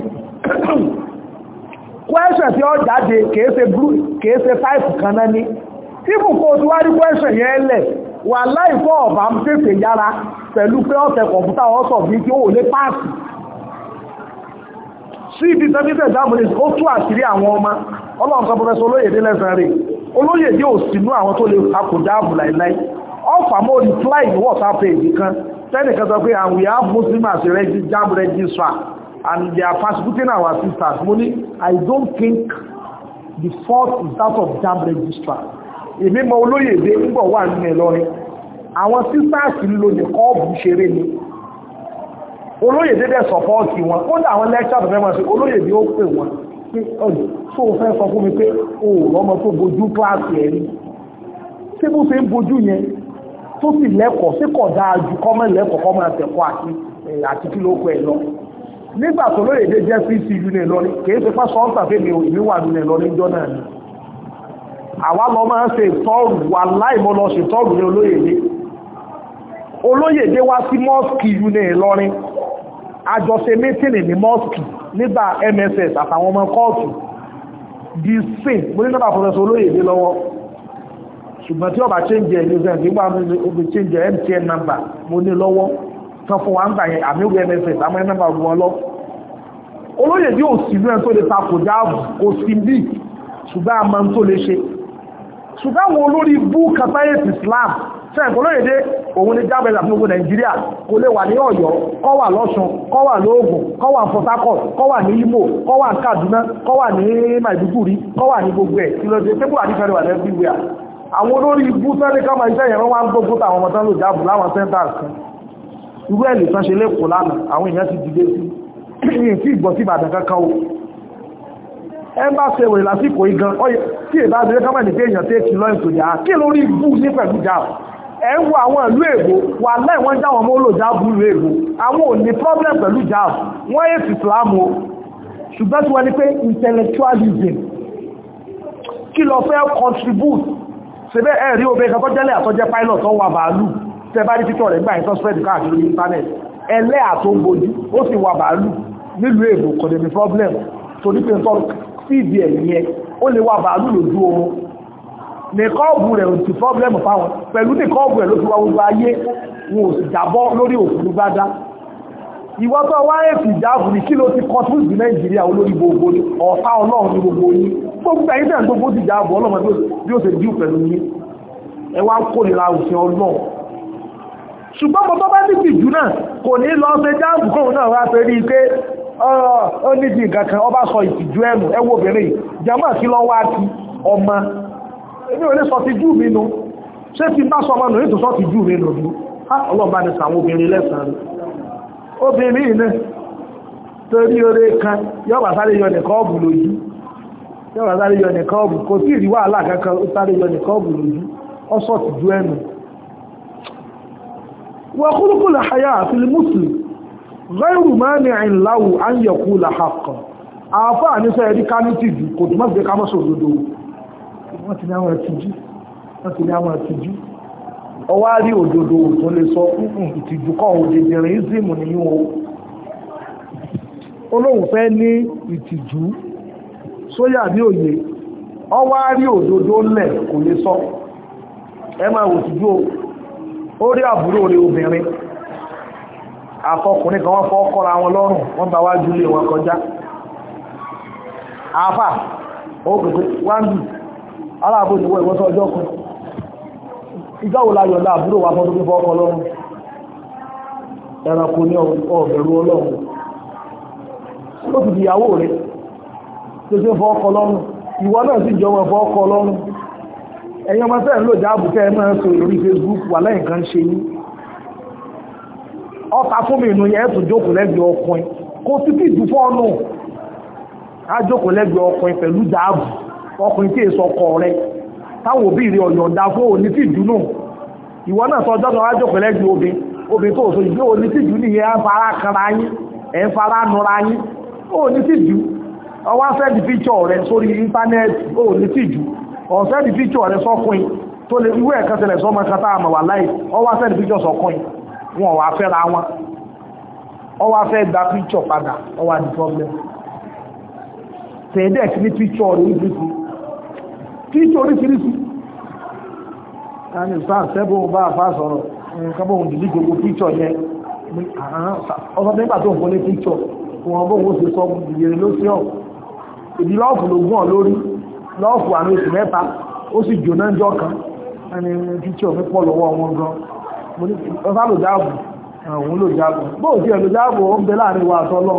question tí ó jáde kèése blue kèése type kan náà ní ibù kó tí wá rí question yẹn lẹ̀ wà láìfọ́ ọ̀bá ń tètè yára pẹ̀lú pé ọ̀tẹ̀ kọ̀mpútà ọ̀sọ̀ bí kí ó lè páàsì sí ibi sẹ́fíṣẹ̀ ìdámọ̀lẹ̀ ó tú àṣírí àwọn ọmọ ọlọ́run sọ pọ̀fẹ́sọ olóyèdè lẹ́sàn rẹ̀ olóyèdè ò sínú àwọn tó lè akòjá ààbò láìláì ọfà mọ́ reply ní whatsapp page kan tẹ́nìkan sọ pé and we have muslim as a jam registrar and they are persecuting our sisters mo ní i don't think the fault is that of jam registrar èmi mọ olóyèdè ńgbọ̀ wà nínú Ìlọrin àwọn sisters ń lo ní kọ́ọ̀bù ṣeré ni olóyèdè dẹ̀ sọ̀pọ́ọ̀tì wọn ó dá àwọn lẹ́kṣà tó fẹ́ mọ̀ sí olóyèdè ó pè wọ́n pé ọ̀dọ̀ tó fẹ́ sọ fún mi pé o ọmọ tó bojú kíláàsì ẹ̀rí tí bó ṣe ń bojú yẹn tó sì lẹ́kọ̀ọ́ sí kọ̀ dáa ju kọ́mọ̀ lẹ́kọ̀ọ́ kọ́mọ̀ àtẹ̀kọ́ àti àti kí ló kọ ẹ̀ lọ nígbà tó lóyèdè jẹ́ sí ti ìlú náà lọ́ní kìí ṣe fẹ́ sọ́ńtà fẹ́mi ò ìlú wà nínú ẹ̀lọ́ níjọ́ náà ni àwa lọ máa ń ṣe ìtọ́rù wà láìmọ́ lọ ṣe ìtọ́rù ní olóyèdè olóyèdè wá sí mọ́ọ̀sì ìlú náà Ìlọrin àjọṣe mítìnì ní mọ́ọ̀sì nígbà mss àtàwọn ọmọ kóòtù di spain mo ní nọ́bà pọ̀fẹ́sọ olóyèdè lọ́wọ́ ṣùgbọ́n tí ọba change ẹ̀ newsend nígbà obi change ẹ̀ mtn number mo ní lọ́wọ́ tán fún wa ń gbà yẹn àmì ìwé mss àmọ́ ẹ̀ nọ́mbà wọn lọ olóyèdè ò sí náà tó lè ta kò jáàbù kò sí bí ṣùgbọ́n a máa ń tó lè ṣe ṣùgbọ́n àwọn olórí bú kàtàyèsì islam sẹ́ǹkọ́ olóyèdè òun ni jábẹ̀lá fún gbogbo nàìjíríà kò lè wà ní ọ̀yọ́ kọ́ wà lọ́ṣun kọ́ wà lóògùn kọ́ wà port harcourt kọ́ wà ní imo kọ́ wà ní kaduna kọ́ wà ní maiduguri kọ́ wà ní gbogbo ẹ̀ kí ló dé tébù àdífẹ́rẹ́ wà lẹ́gbẹ̀wẹ̀ àwọn olórí ibú sẹ́lẹ̀ káma iṣẹ́ yẹn wọ́n ń gbógun táwọn ọmọ tán lò jáàbù láwọn centers kan irú ẹ̀ lè tán ṣe lẹ́kọ̀ọ́ lánàá àwọn èèyàn ti dìde sí ìyìn tí ìgbọ́ sí ìbàdàn kankan o ẹ bá ṣe wèrè lásìkò igan tí èbá ṣe káma ní pé èèyàn tẹ́ kí lọ́yìn tó jà kí lórí ibú ní pẹ̀lú jáàbù ẹ ń wo àwọn ìlú èbó wà láì wọ́n já wọn mọ́ lò jáàbù ìlú èbó àwọn ò ní problem pẹ̀lú jáàbù wọ́n yé sì ìsìlámù o ṣùgbọ́n tí wọ́n ní pé intellectualism kí lọ fẹ́ contribute ṣebẹ́ ẹ̀ rí obìnrin kan tó jẹ́lẹ̀ àtọ́jẹ́ pilot tó wà bàálù tẹ́ bá rí títọ̀ rẹ̀ gbà ìtọ́ spread káàkiri internet ẹlẹ́ àtó ń bojú ó sì wà bàálù nílùú èbó kò dẹ̀ ní problem torí pé tọ́ fíìdì ẹ̀ yẹn ó lè wà bàálù lójú oorun ní kọ́ọ̀bù rẹ̀ ò ti problem fáwọn pẹ̀lú ní kọ́ọ̀bù rẹ̀ ló fi wá gbogbo ayé wọn ò sì jábọ́ lórí òfurufú gbádá ìwọ́ tó wá èsì ìjáàbù ní kí ló ti contribute sí nàìjíríà olórí gbogbo ní ọ̀tá ọlọ́run ní gbogbo yín gbogbo ẹ̀yìn tẹ̀ gbogbo ti jáàbù ọlọ́run bí ó ṣe díù pẹ̀lú yín ẹ wá ń kórìíra òfin ọlọ́run ṣùgbọ́n mo tó bá ní tìjú náà kò ní lọ ṣe jáàbù kóhun náà wá pé rí pé ó ní di nǹkan kan ọba sọ ìtìjú ẹnu ẹ wo obìnrin jẹ́mọ̀ kí lọ wá ti ọmọ èmi ò lè sọ ti jú mi nu ṣé ti bá sọ ọmọ nù nítorí sọ ti jú mi nù bí ọlọ́ọ̀bá ni sàwọn obìnrin lẹ́sàn-án obìnrin iná torí oore kan yọ́bà sáré yọ nìkan ọ̀bù lójú yọ́bà sáré yọ nìkan ọ̀bù kò tí ìrí wàhálà kankan ó sáré yọ nìkan ọ̀bù lójú ọ́sọ̀ ti jú ẹnu wọ́n kúrúkú lè hayá àfilì muslim ghayru mani'in lahu an yaqula haqqan àfá àníṣẹ́ ẹ̀rí ká ní tìjú kò tó mọ́sí ká mọ́sọ̀ òdodo wọ́n ti ní àwọn ẹ̀tìjú wọ́n ti ní àwọn ẹ̀tìjú ọwá rí òdodo tó lè sọ fún ìtìjú kọ́ òdèdèrè ìzìmù ní wọn olóhùn fẹ́ ní ìtìjú sóyà bí òye ọwá rí òdodo lẹ̀ kò lè sọ ẹ máa wò tìjú ó rí àbúrò rẹ̀ obìnrin akọkùnrin kan wọ́n fọ́ kọ́ra wọn lọ́rùn wọ́n bá wájú lé wọn kọjá àfà ó pèpè wáńdù aláàbò ìwọ̀ ìwọ́sọ́ ọjọ́ kan ìjọ́wò láyọ̀ dá àbúrò wa fọ́n tó fi fọ́ọ̀kọ́ lọ́rùn ẹranko ní ọ̀bẹ̀rù ọlọ́run ó ti di ìyàwó rẹ̀ tó fi fọ́ọ̀kọ́ lọ́rùn ìwọ náà sì jọ wọn fọ́ọ̀kọ́ lọ́rùn ẹ̀yin ọmọ tẹ́ ń lò jáàbù tẹ́ ẹ máa ń sọ lórí Facebook wà lẹ́yìn kan ṣe yín ọta fún mi inú yẹn tún jókòó lẹ́gbẹ̀ẹ́ ọkùnrin kò sí kí ìdú fọ́ọ̀nù á jókòó lẹ́gbẹ̀ẹ́ ọkùnrin pẹ̀lú jáàbù ọkùnrin tí èso ọkọ rẹ̀ táwọn òbí rẹ̀ ọ̀yọ̀ǹda fún òní tí ìdúnú ìwọ náà tọjọ́ kan wájọ́ pẹ̀lẹ́ ju obìn obìn tó sójú pé òní tìjú nìyẹn á fara kanra yín ẹ̀ ń fara nura yín òní tìjú ọwọ́ sẹ́ẹ̀dì píṣọ̀ rẹ sórí íńtánẹ́ẹ̀tì òní tìjú ọ̀sẹ́ẹ̀dì píṣọ̀ rẹ sọ́kùnrin tó lè ìwé ẹ̀kan tẹ̀lẹ̀ sọ́mọ kátà àmọ̀ wà láì ọwọ́ sẹ́ẹ̀dì píṣọ̀ sọ́kùnrin wọn wà fẹ́ra wọn ọwọ́ fẹ́ gba píṣọ̀ padà ọwọ́ àdì problem tẹ̀ẹ́dẹ̀ sí ní píṣọ̀ oríṣiríṣi píṣọ̀ oríṣiríṣi ẹni sáà sẹ́bọ̀ bá àfá sọ̀rọ̀ kábọ̀ òun dìlí gbogbo píṣọ̀ yẹn ọ̀sán nígbà tó ń fún ní píṣọ̀ wọn bó wọ́n ṣe sọ ìyẹrẹ ló sí ọ̀ ìdí lọ́ọ̀fù ló gún ọ lórí lọ́ọ̀fù àmì oṣù mẹ́ta ó sì jóná jọ kan ẹni píṣọ̀ mi pọ̀ lọ́wọ́ wọn gan ọ̀sán ló jáàbù àwọn ló jáàbù bóò tí ẹ̀ ló jáàbù ó ń bẹ láàrin wa àtọ́lọ́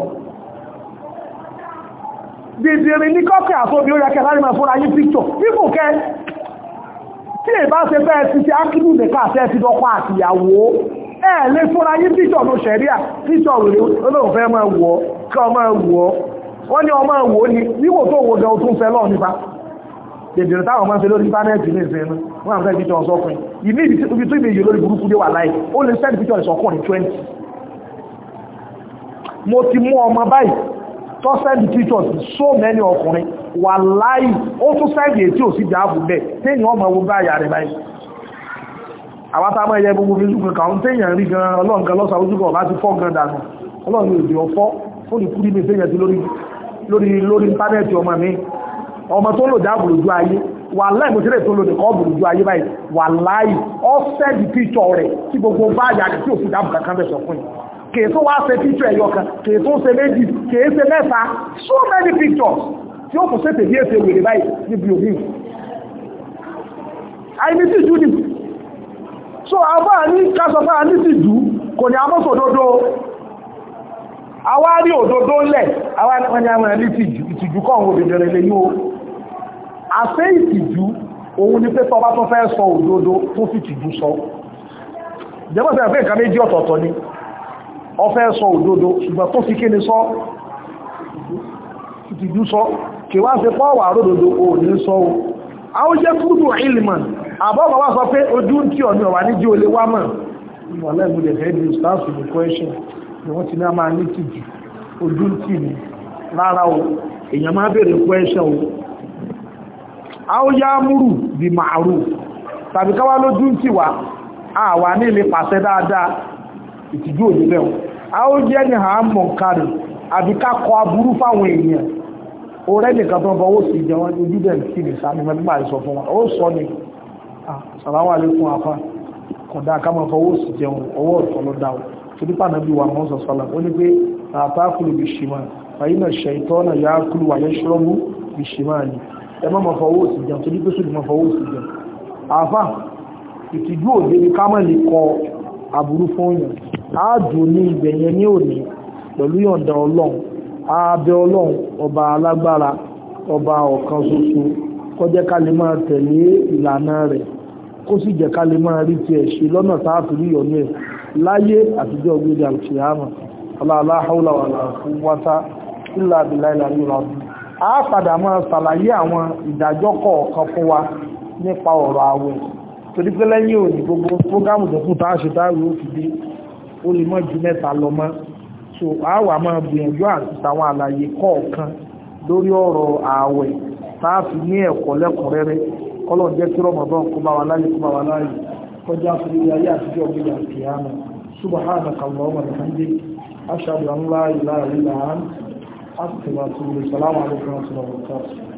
dìdìrín ní kọ́kẹ́ àtóbi ó yẹ kẹ́ láti máa fúnra yín píṣọ̀ ibù kẹ́ tí è bá ṣe bẹ́ẹ̀ ti ṣe ákìlù nìkan àti ẹ̀ ti dọ́pọ̀ àtìyàwó ẹ̀ lè fúnra yín píṣọ̀ ló ṣẹ̀ríà píṣọ̀ rẹ̀ olóòrùn fẹ́ máa wọ̀ kí ọmọ wọ̀ wọ́n ní ọmọ wọ̀ ni níwò tó wò gan tún fẹ́ lọ́ọ̀ nípa dèdèrè táwọn máa ń ṣe lórí íńtánẹ́ẹ̀tì ní ìsìn inú wọ́n àwọn fẹ́ píṣọ̀ ọ̀sọ́kùnrin ìmí ibi tó ìbèyè lórí burúkú dé wà láì ó lè sẹ́ẹ̀dì píṣọ̀ ìsọkùnrin 20 mo ti mú ọmọ báyìí tó sẹ́ẹ̀dì pictures so many ọkùnrin wà láì ó tún sẹ́ẹ̀dì ètí ò sí jáàbù bẹ́ tẹ́yìn ọmọ ogun bá yà rẹ̀ báyìí àwátàmọ́ ẹyẹ gbogbo facebook kàún tẹ́yìn rí gan ọlọ́ngan lọ́sà ojúbọ̀ bá ti fọ́ gan dànù ọlọ́run èdè ọ̀fọ́ ó ní kúrí mi tẹ́yìn ti lórí lórí íńtánẹ́ẹ̀tì ọmọ mi ọmọ tó lò jáàbù lójú ayé wà láì mo sílẹ̀ tó lò ní kọ́ọ̀bù lójú ayé báyìí wà láì ó sẹ́ẹ̀dì picture rẹ̀ tí gbogbo bá yà rẹ̀ tí ò sí jáàbù kankan bẹ̀ sọ fún yìí kèé tó wá ṣe picture ẹ̀yọ kan kèé tó ṣe méjì kèé ṣe mẹ́ta so many pictures tí ó kò ṣe tèbí èsè wèrè báyìí níbi òbí àìní sí jù ní so àbá ní kásọfà ní sí jù kò ní amọ́sọ̀ òdodo àwa rí òdodo ńlẹ̀ àwa ní àwọn ẹni ìtìjú kọ́ òun òdòdó lè yóò àṣẹ ìtìjú òun ni pé tọba tó fẹ́ sọ òdodo tó fi tìjú sọ jẹ́mọ́sẹ̀ àfẹ́ ìkà méjì ọ̀tọ̀ọ̀tọ̀ ni ó fẹ́ sọ òdodo ṣùgbọ́n tó fi kíni sọ ìtìjú sọ kí wá ṣe pọ́wà ródòdó ò ní sọ o a ó jẹ́ fúdù ilman àbọ́bọ̀ wá sọ pé ojú tí ọ̀ ní ọ̀wà ní jí o lè wá mọ̀ ìwọ̀lẹ́ ìmúlẹ̀ fẹ́ bí stars with the question ni wọ́n ti ní a máa ní tìjú ojú tí ni rárá o èèyàn máa bèèrè question o a ó yá múrù bí màárù tàbí káwá lójú tí wà á wà ní ilé pàṣẹ dáadáa ìtìjú òní bẹ́ẹ̀ a ó jẹ́ ní àmọ̀ kárì àbí ká kọ aburú fáwọn èèyàn orẹ́ nìkan tó ń bọ́ ó sì jẹ wọn ojú bẹ̀ sí ní sáà nígbà nígbà sọ fún wọn ó sọ ni sàláwà alékún afá kọ̀dá ká máa fọwọ́ sí jẹun ọwọ́ ọ̀tọ̀ ló dá o torí pàánà bí wà mọ́ sọ̀sọ́lá ó ní pé àtàkùlù bí ṣìmá fàyí náà ṣe ìtọ́ náà yá kúlù wà yẹ́ ṣọ́rọ́mù bí ṣìmá ni ẹ má máa fọwọ́ sí jẹun torí pé sódì máa fọwọ́ sí jẹun àfà ìtìjú òde ni ká má lè kọ aburú fún yàn áàdù ní ibẹ̀ yẹn ní òní pẹ̀lú yọ̀ǹda ọlọ́run ààbẹ̀ ọlọ́run ọba alágbára ọba ọ̀kan ṣoṣo kó jẹ́ ká lè máa tẹ̀lé ìlànà rẹ̀ kó sì jẹ́ ká lè máa rí tiẹ̀ ṣe lọ́nà tá a fi rí yọ̀nú ẹ̀ láyé àtijọ́ gbéjà kìámà ọlọ́lá haúlà wà láàfún wátá ìlà àbìlà ìlà ìlà ọdún a padà máa ṣàlàyé àwọn ìdájọ́ kọ̀ọ̀kan fún wa nípa ọ̀rọ̀ àwẹ̀ torí pé lẹ́yìn òní gbogbo prógámù tó kù tá a ṣe táwọn ó fi dé ó lè mọ́ ju mẹ́ta lọ mọ́ so a wà máa gbìyànjú àti àwọn àlàyé kọ̀ọ̀kan lórí ọ̀rọ̀ ààwẹ̀ táà fi ní ẹ̀kọ́ lẹ́kùnrẹ́rẹ́ kọ́lọ̀ jẹ́ kí rọmọdán kó bá wa láyé kó bá wa láyé kọjá fún ilé ayé àtijọ́ gbéra kìíyàmù subhanaka allahumma wa bihamdik ashhadu an la ilaha illa anta astaghfiruka wa atubu ilayk assalamu alaikum wa rahmatullahi wa barakatuh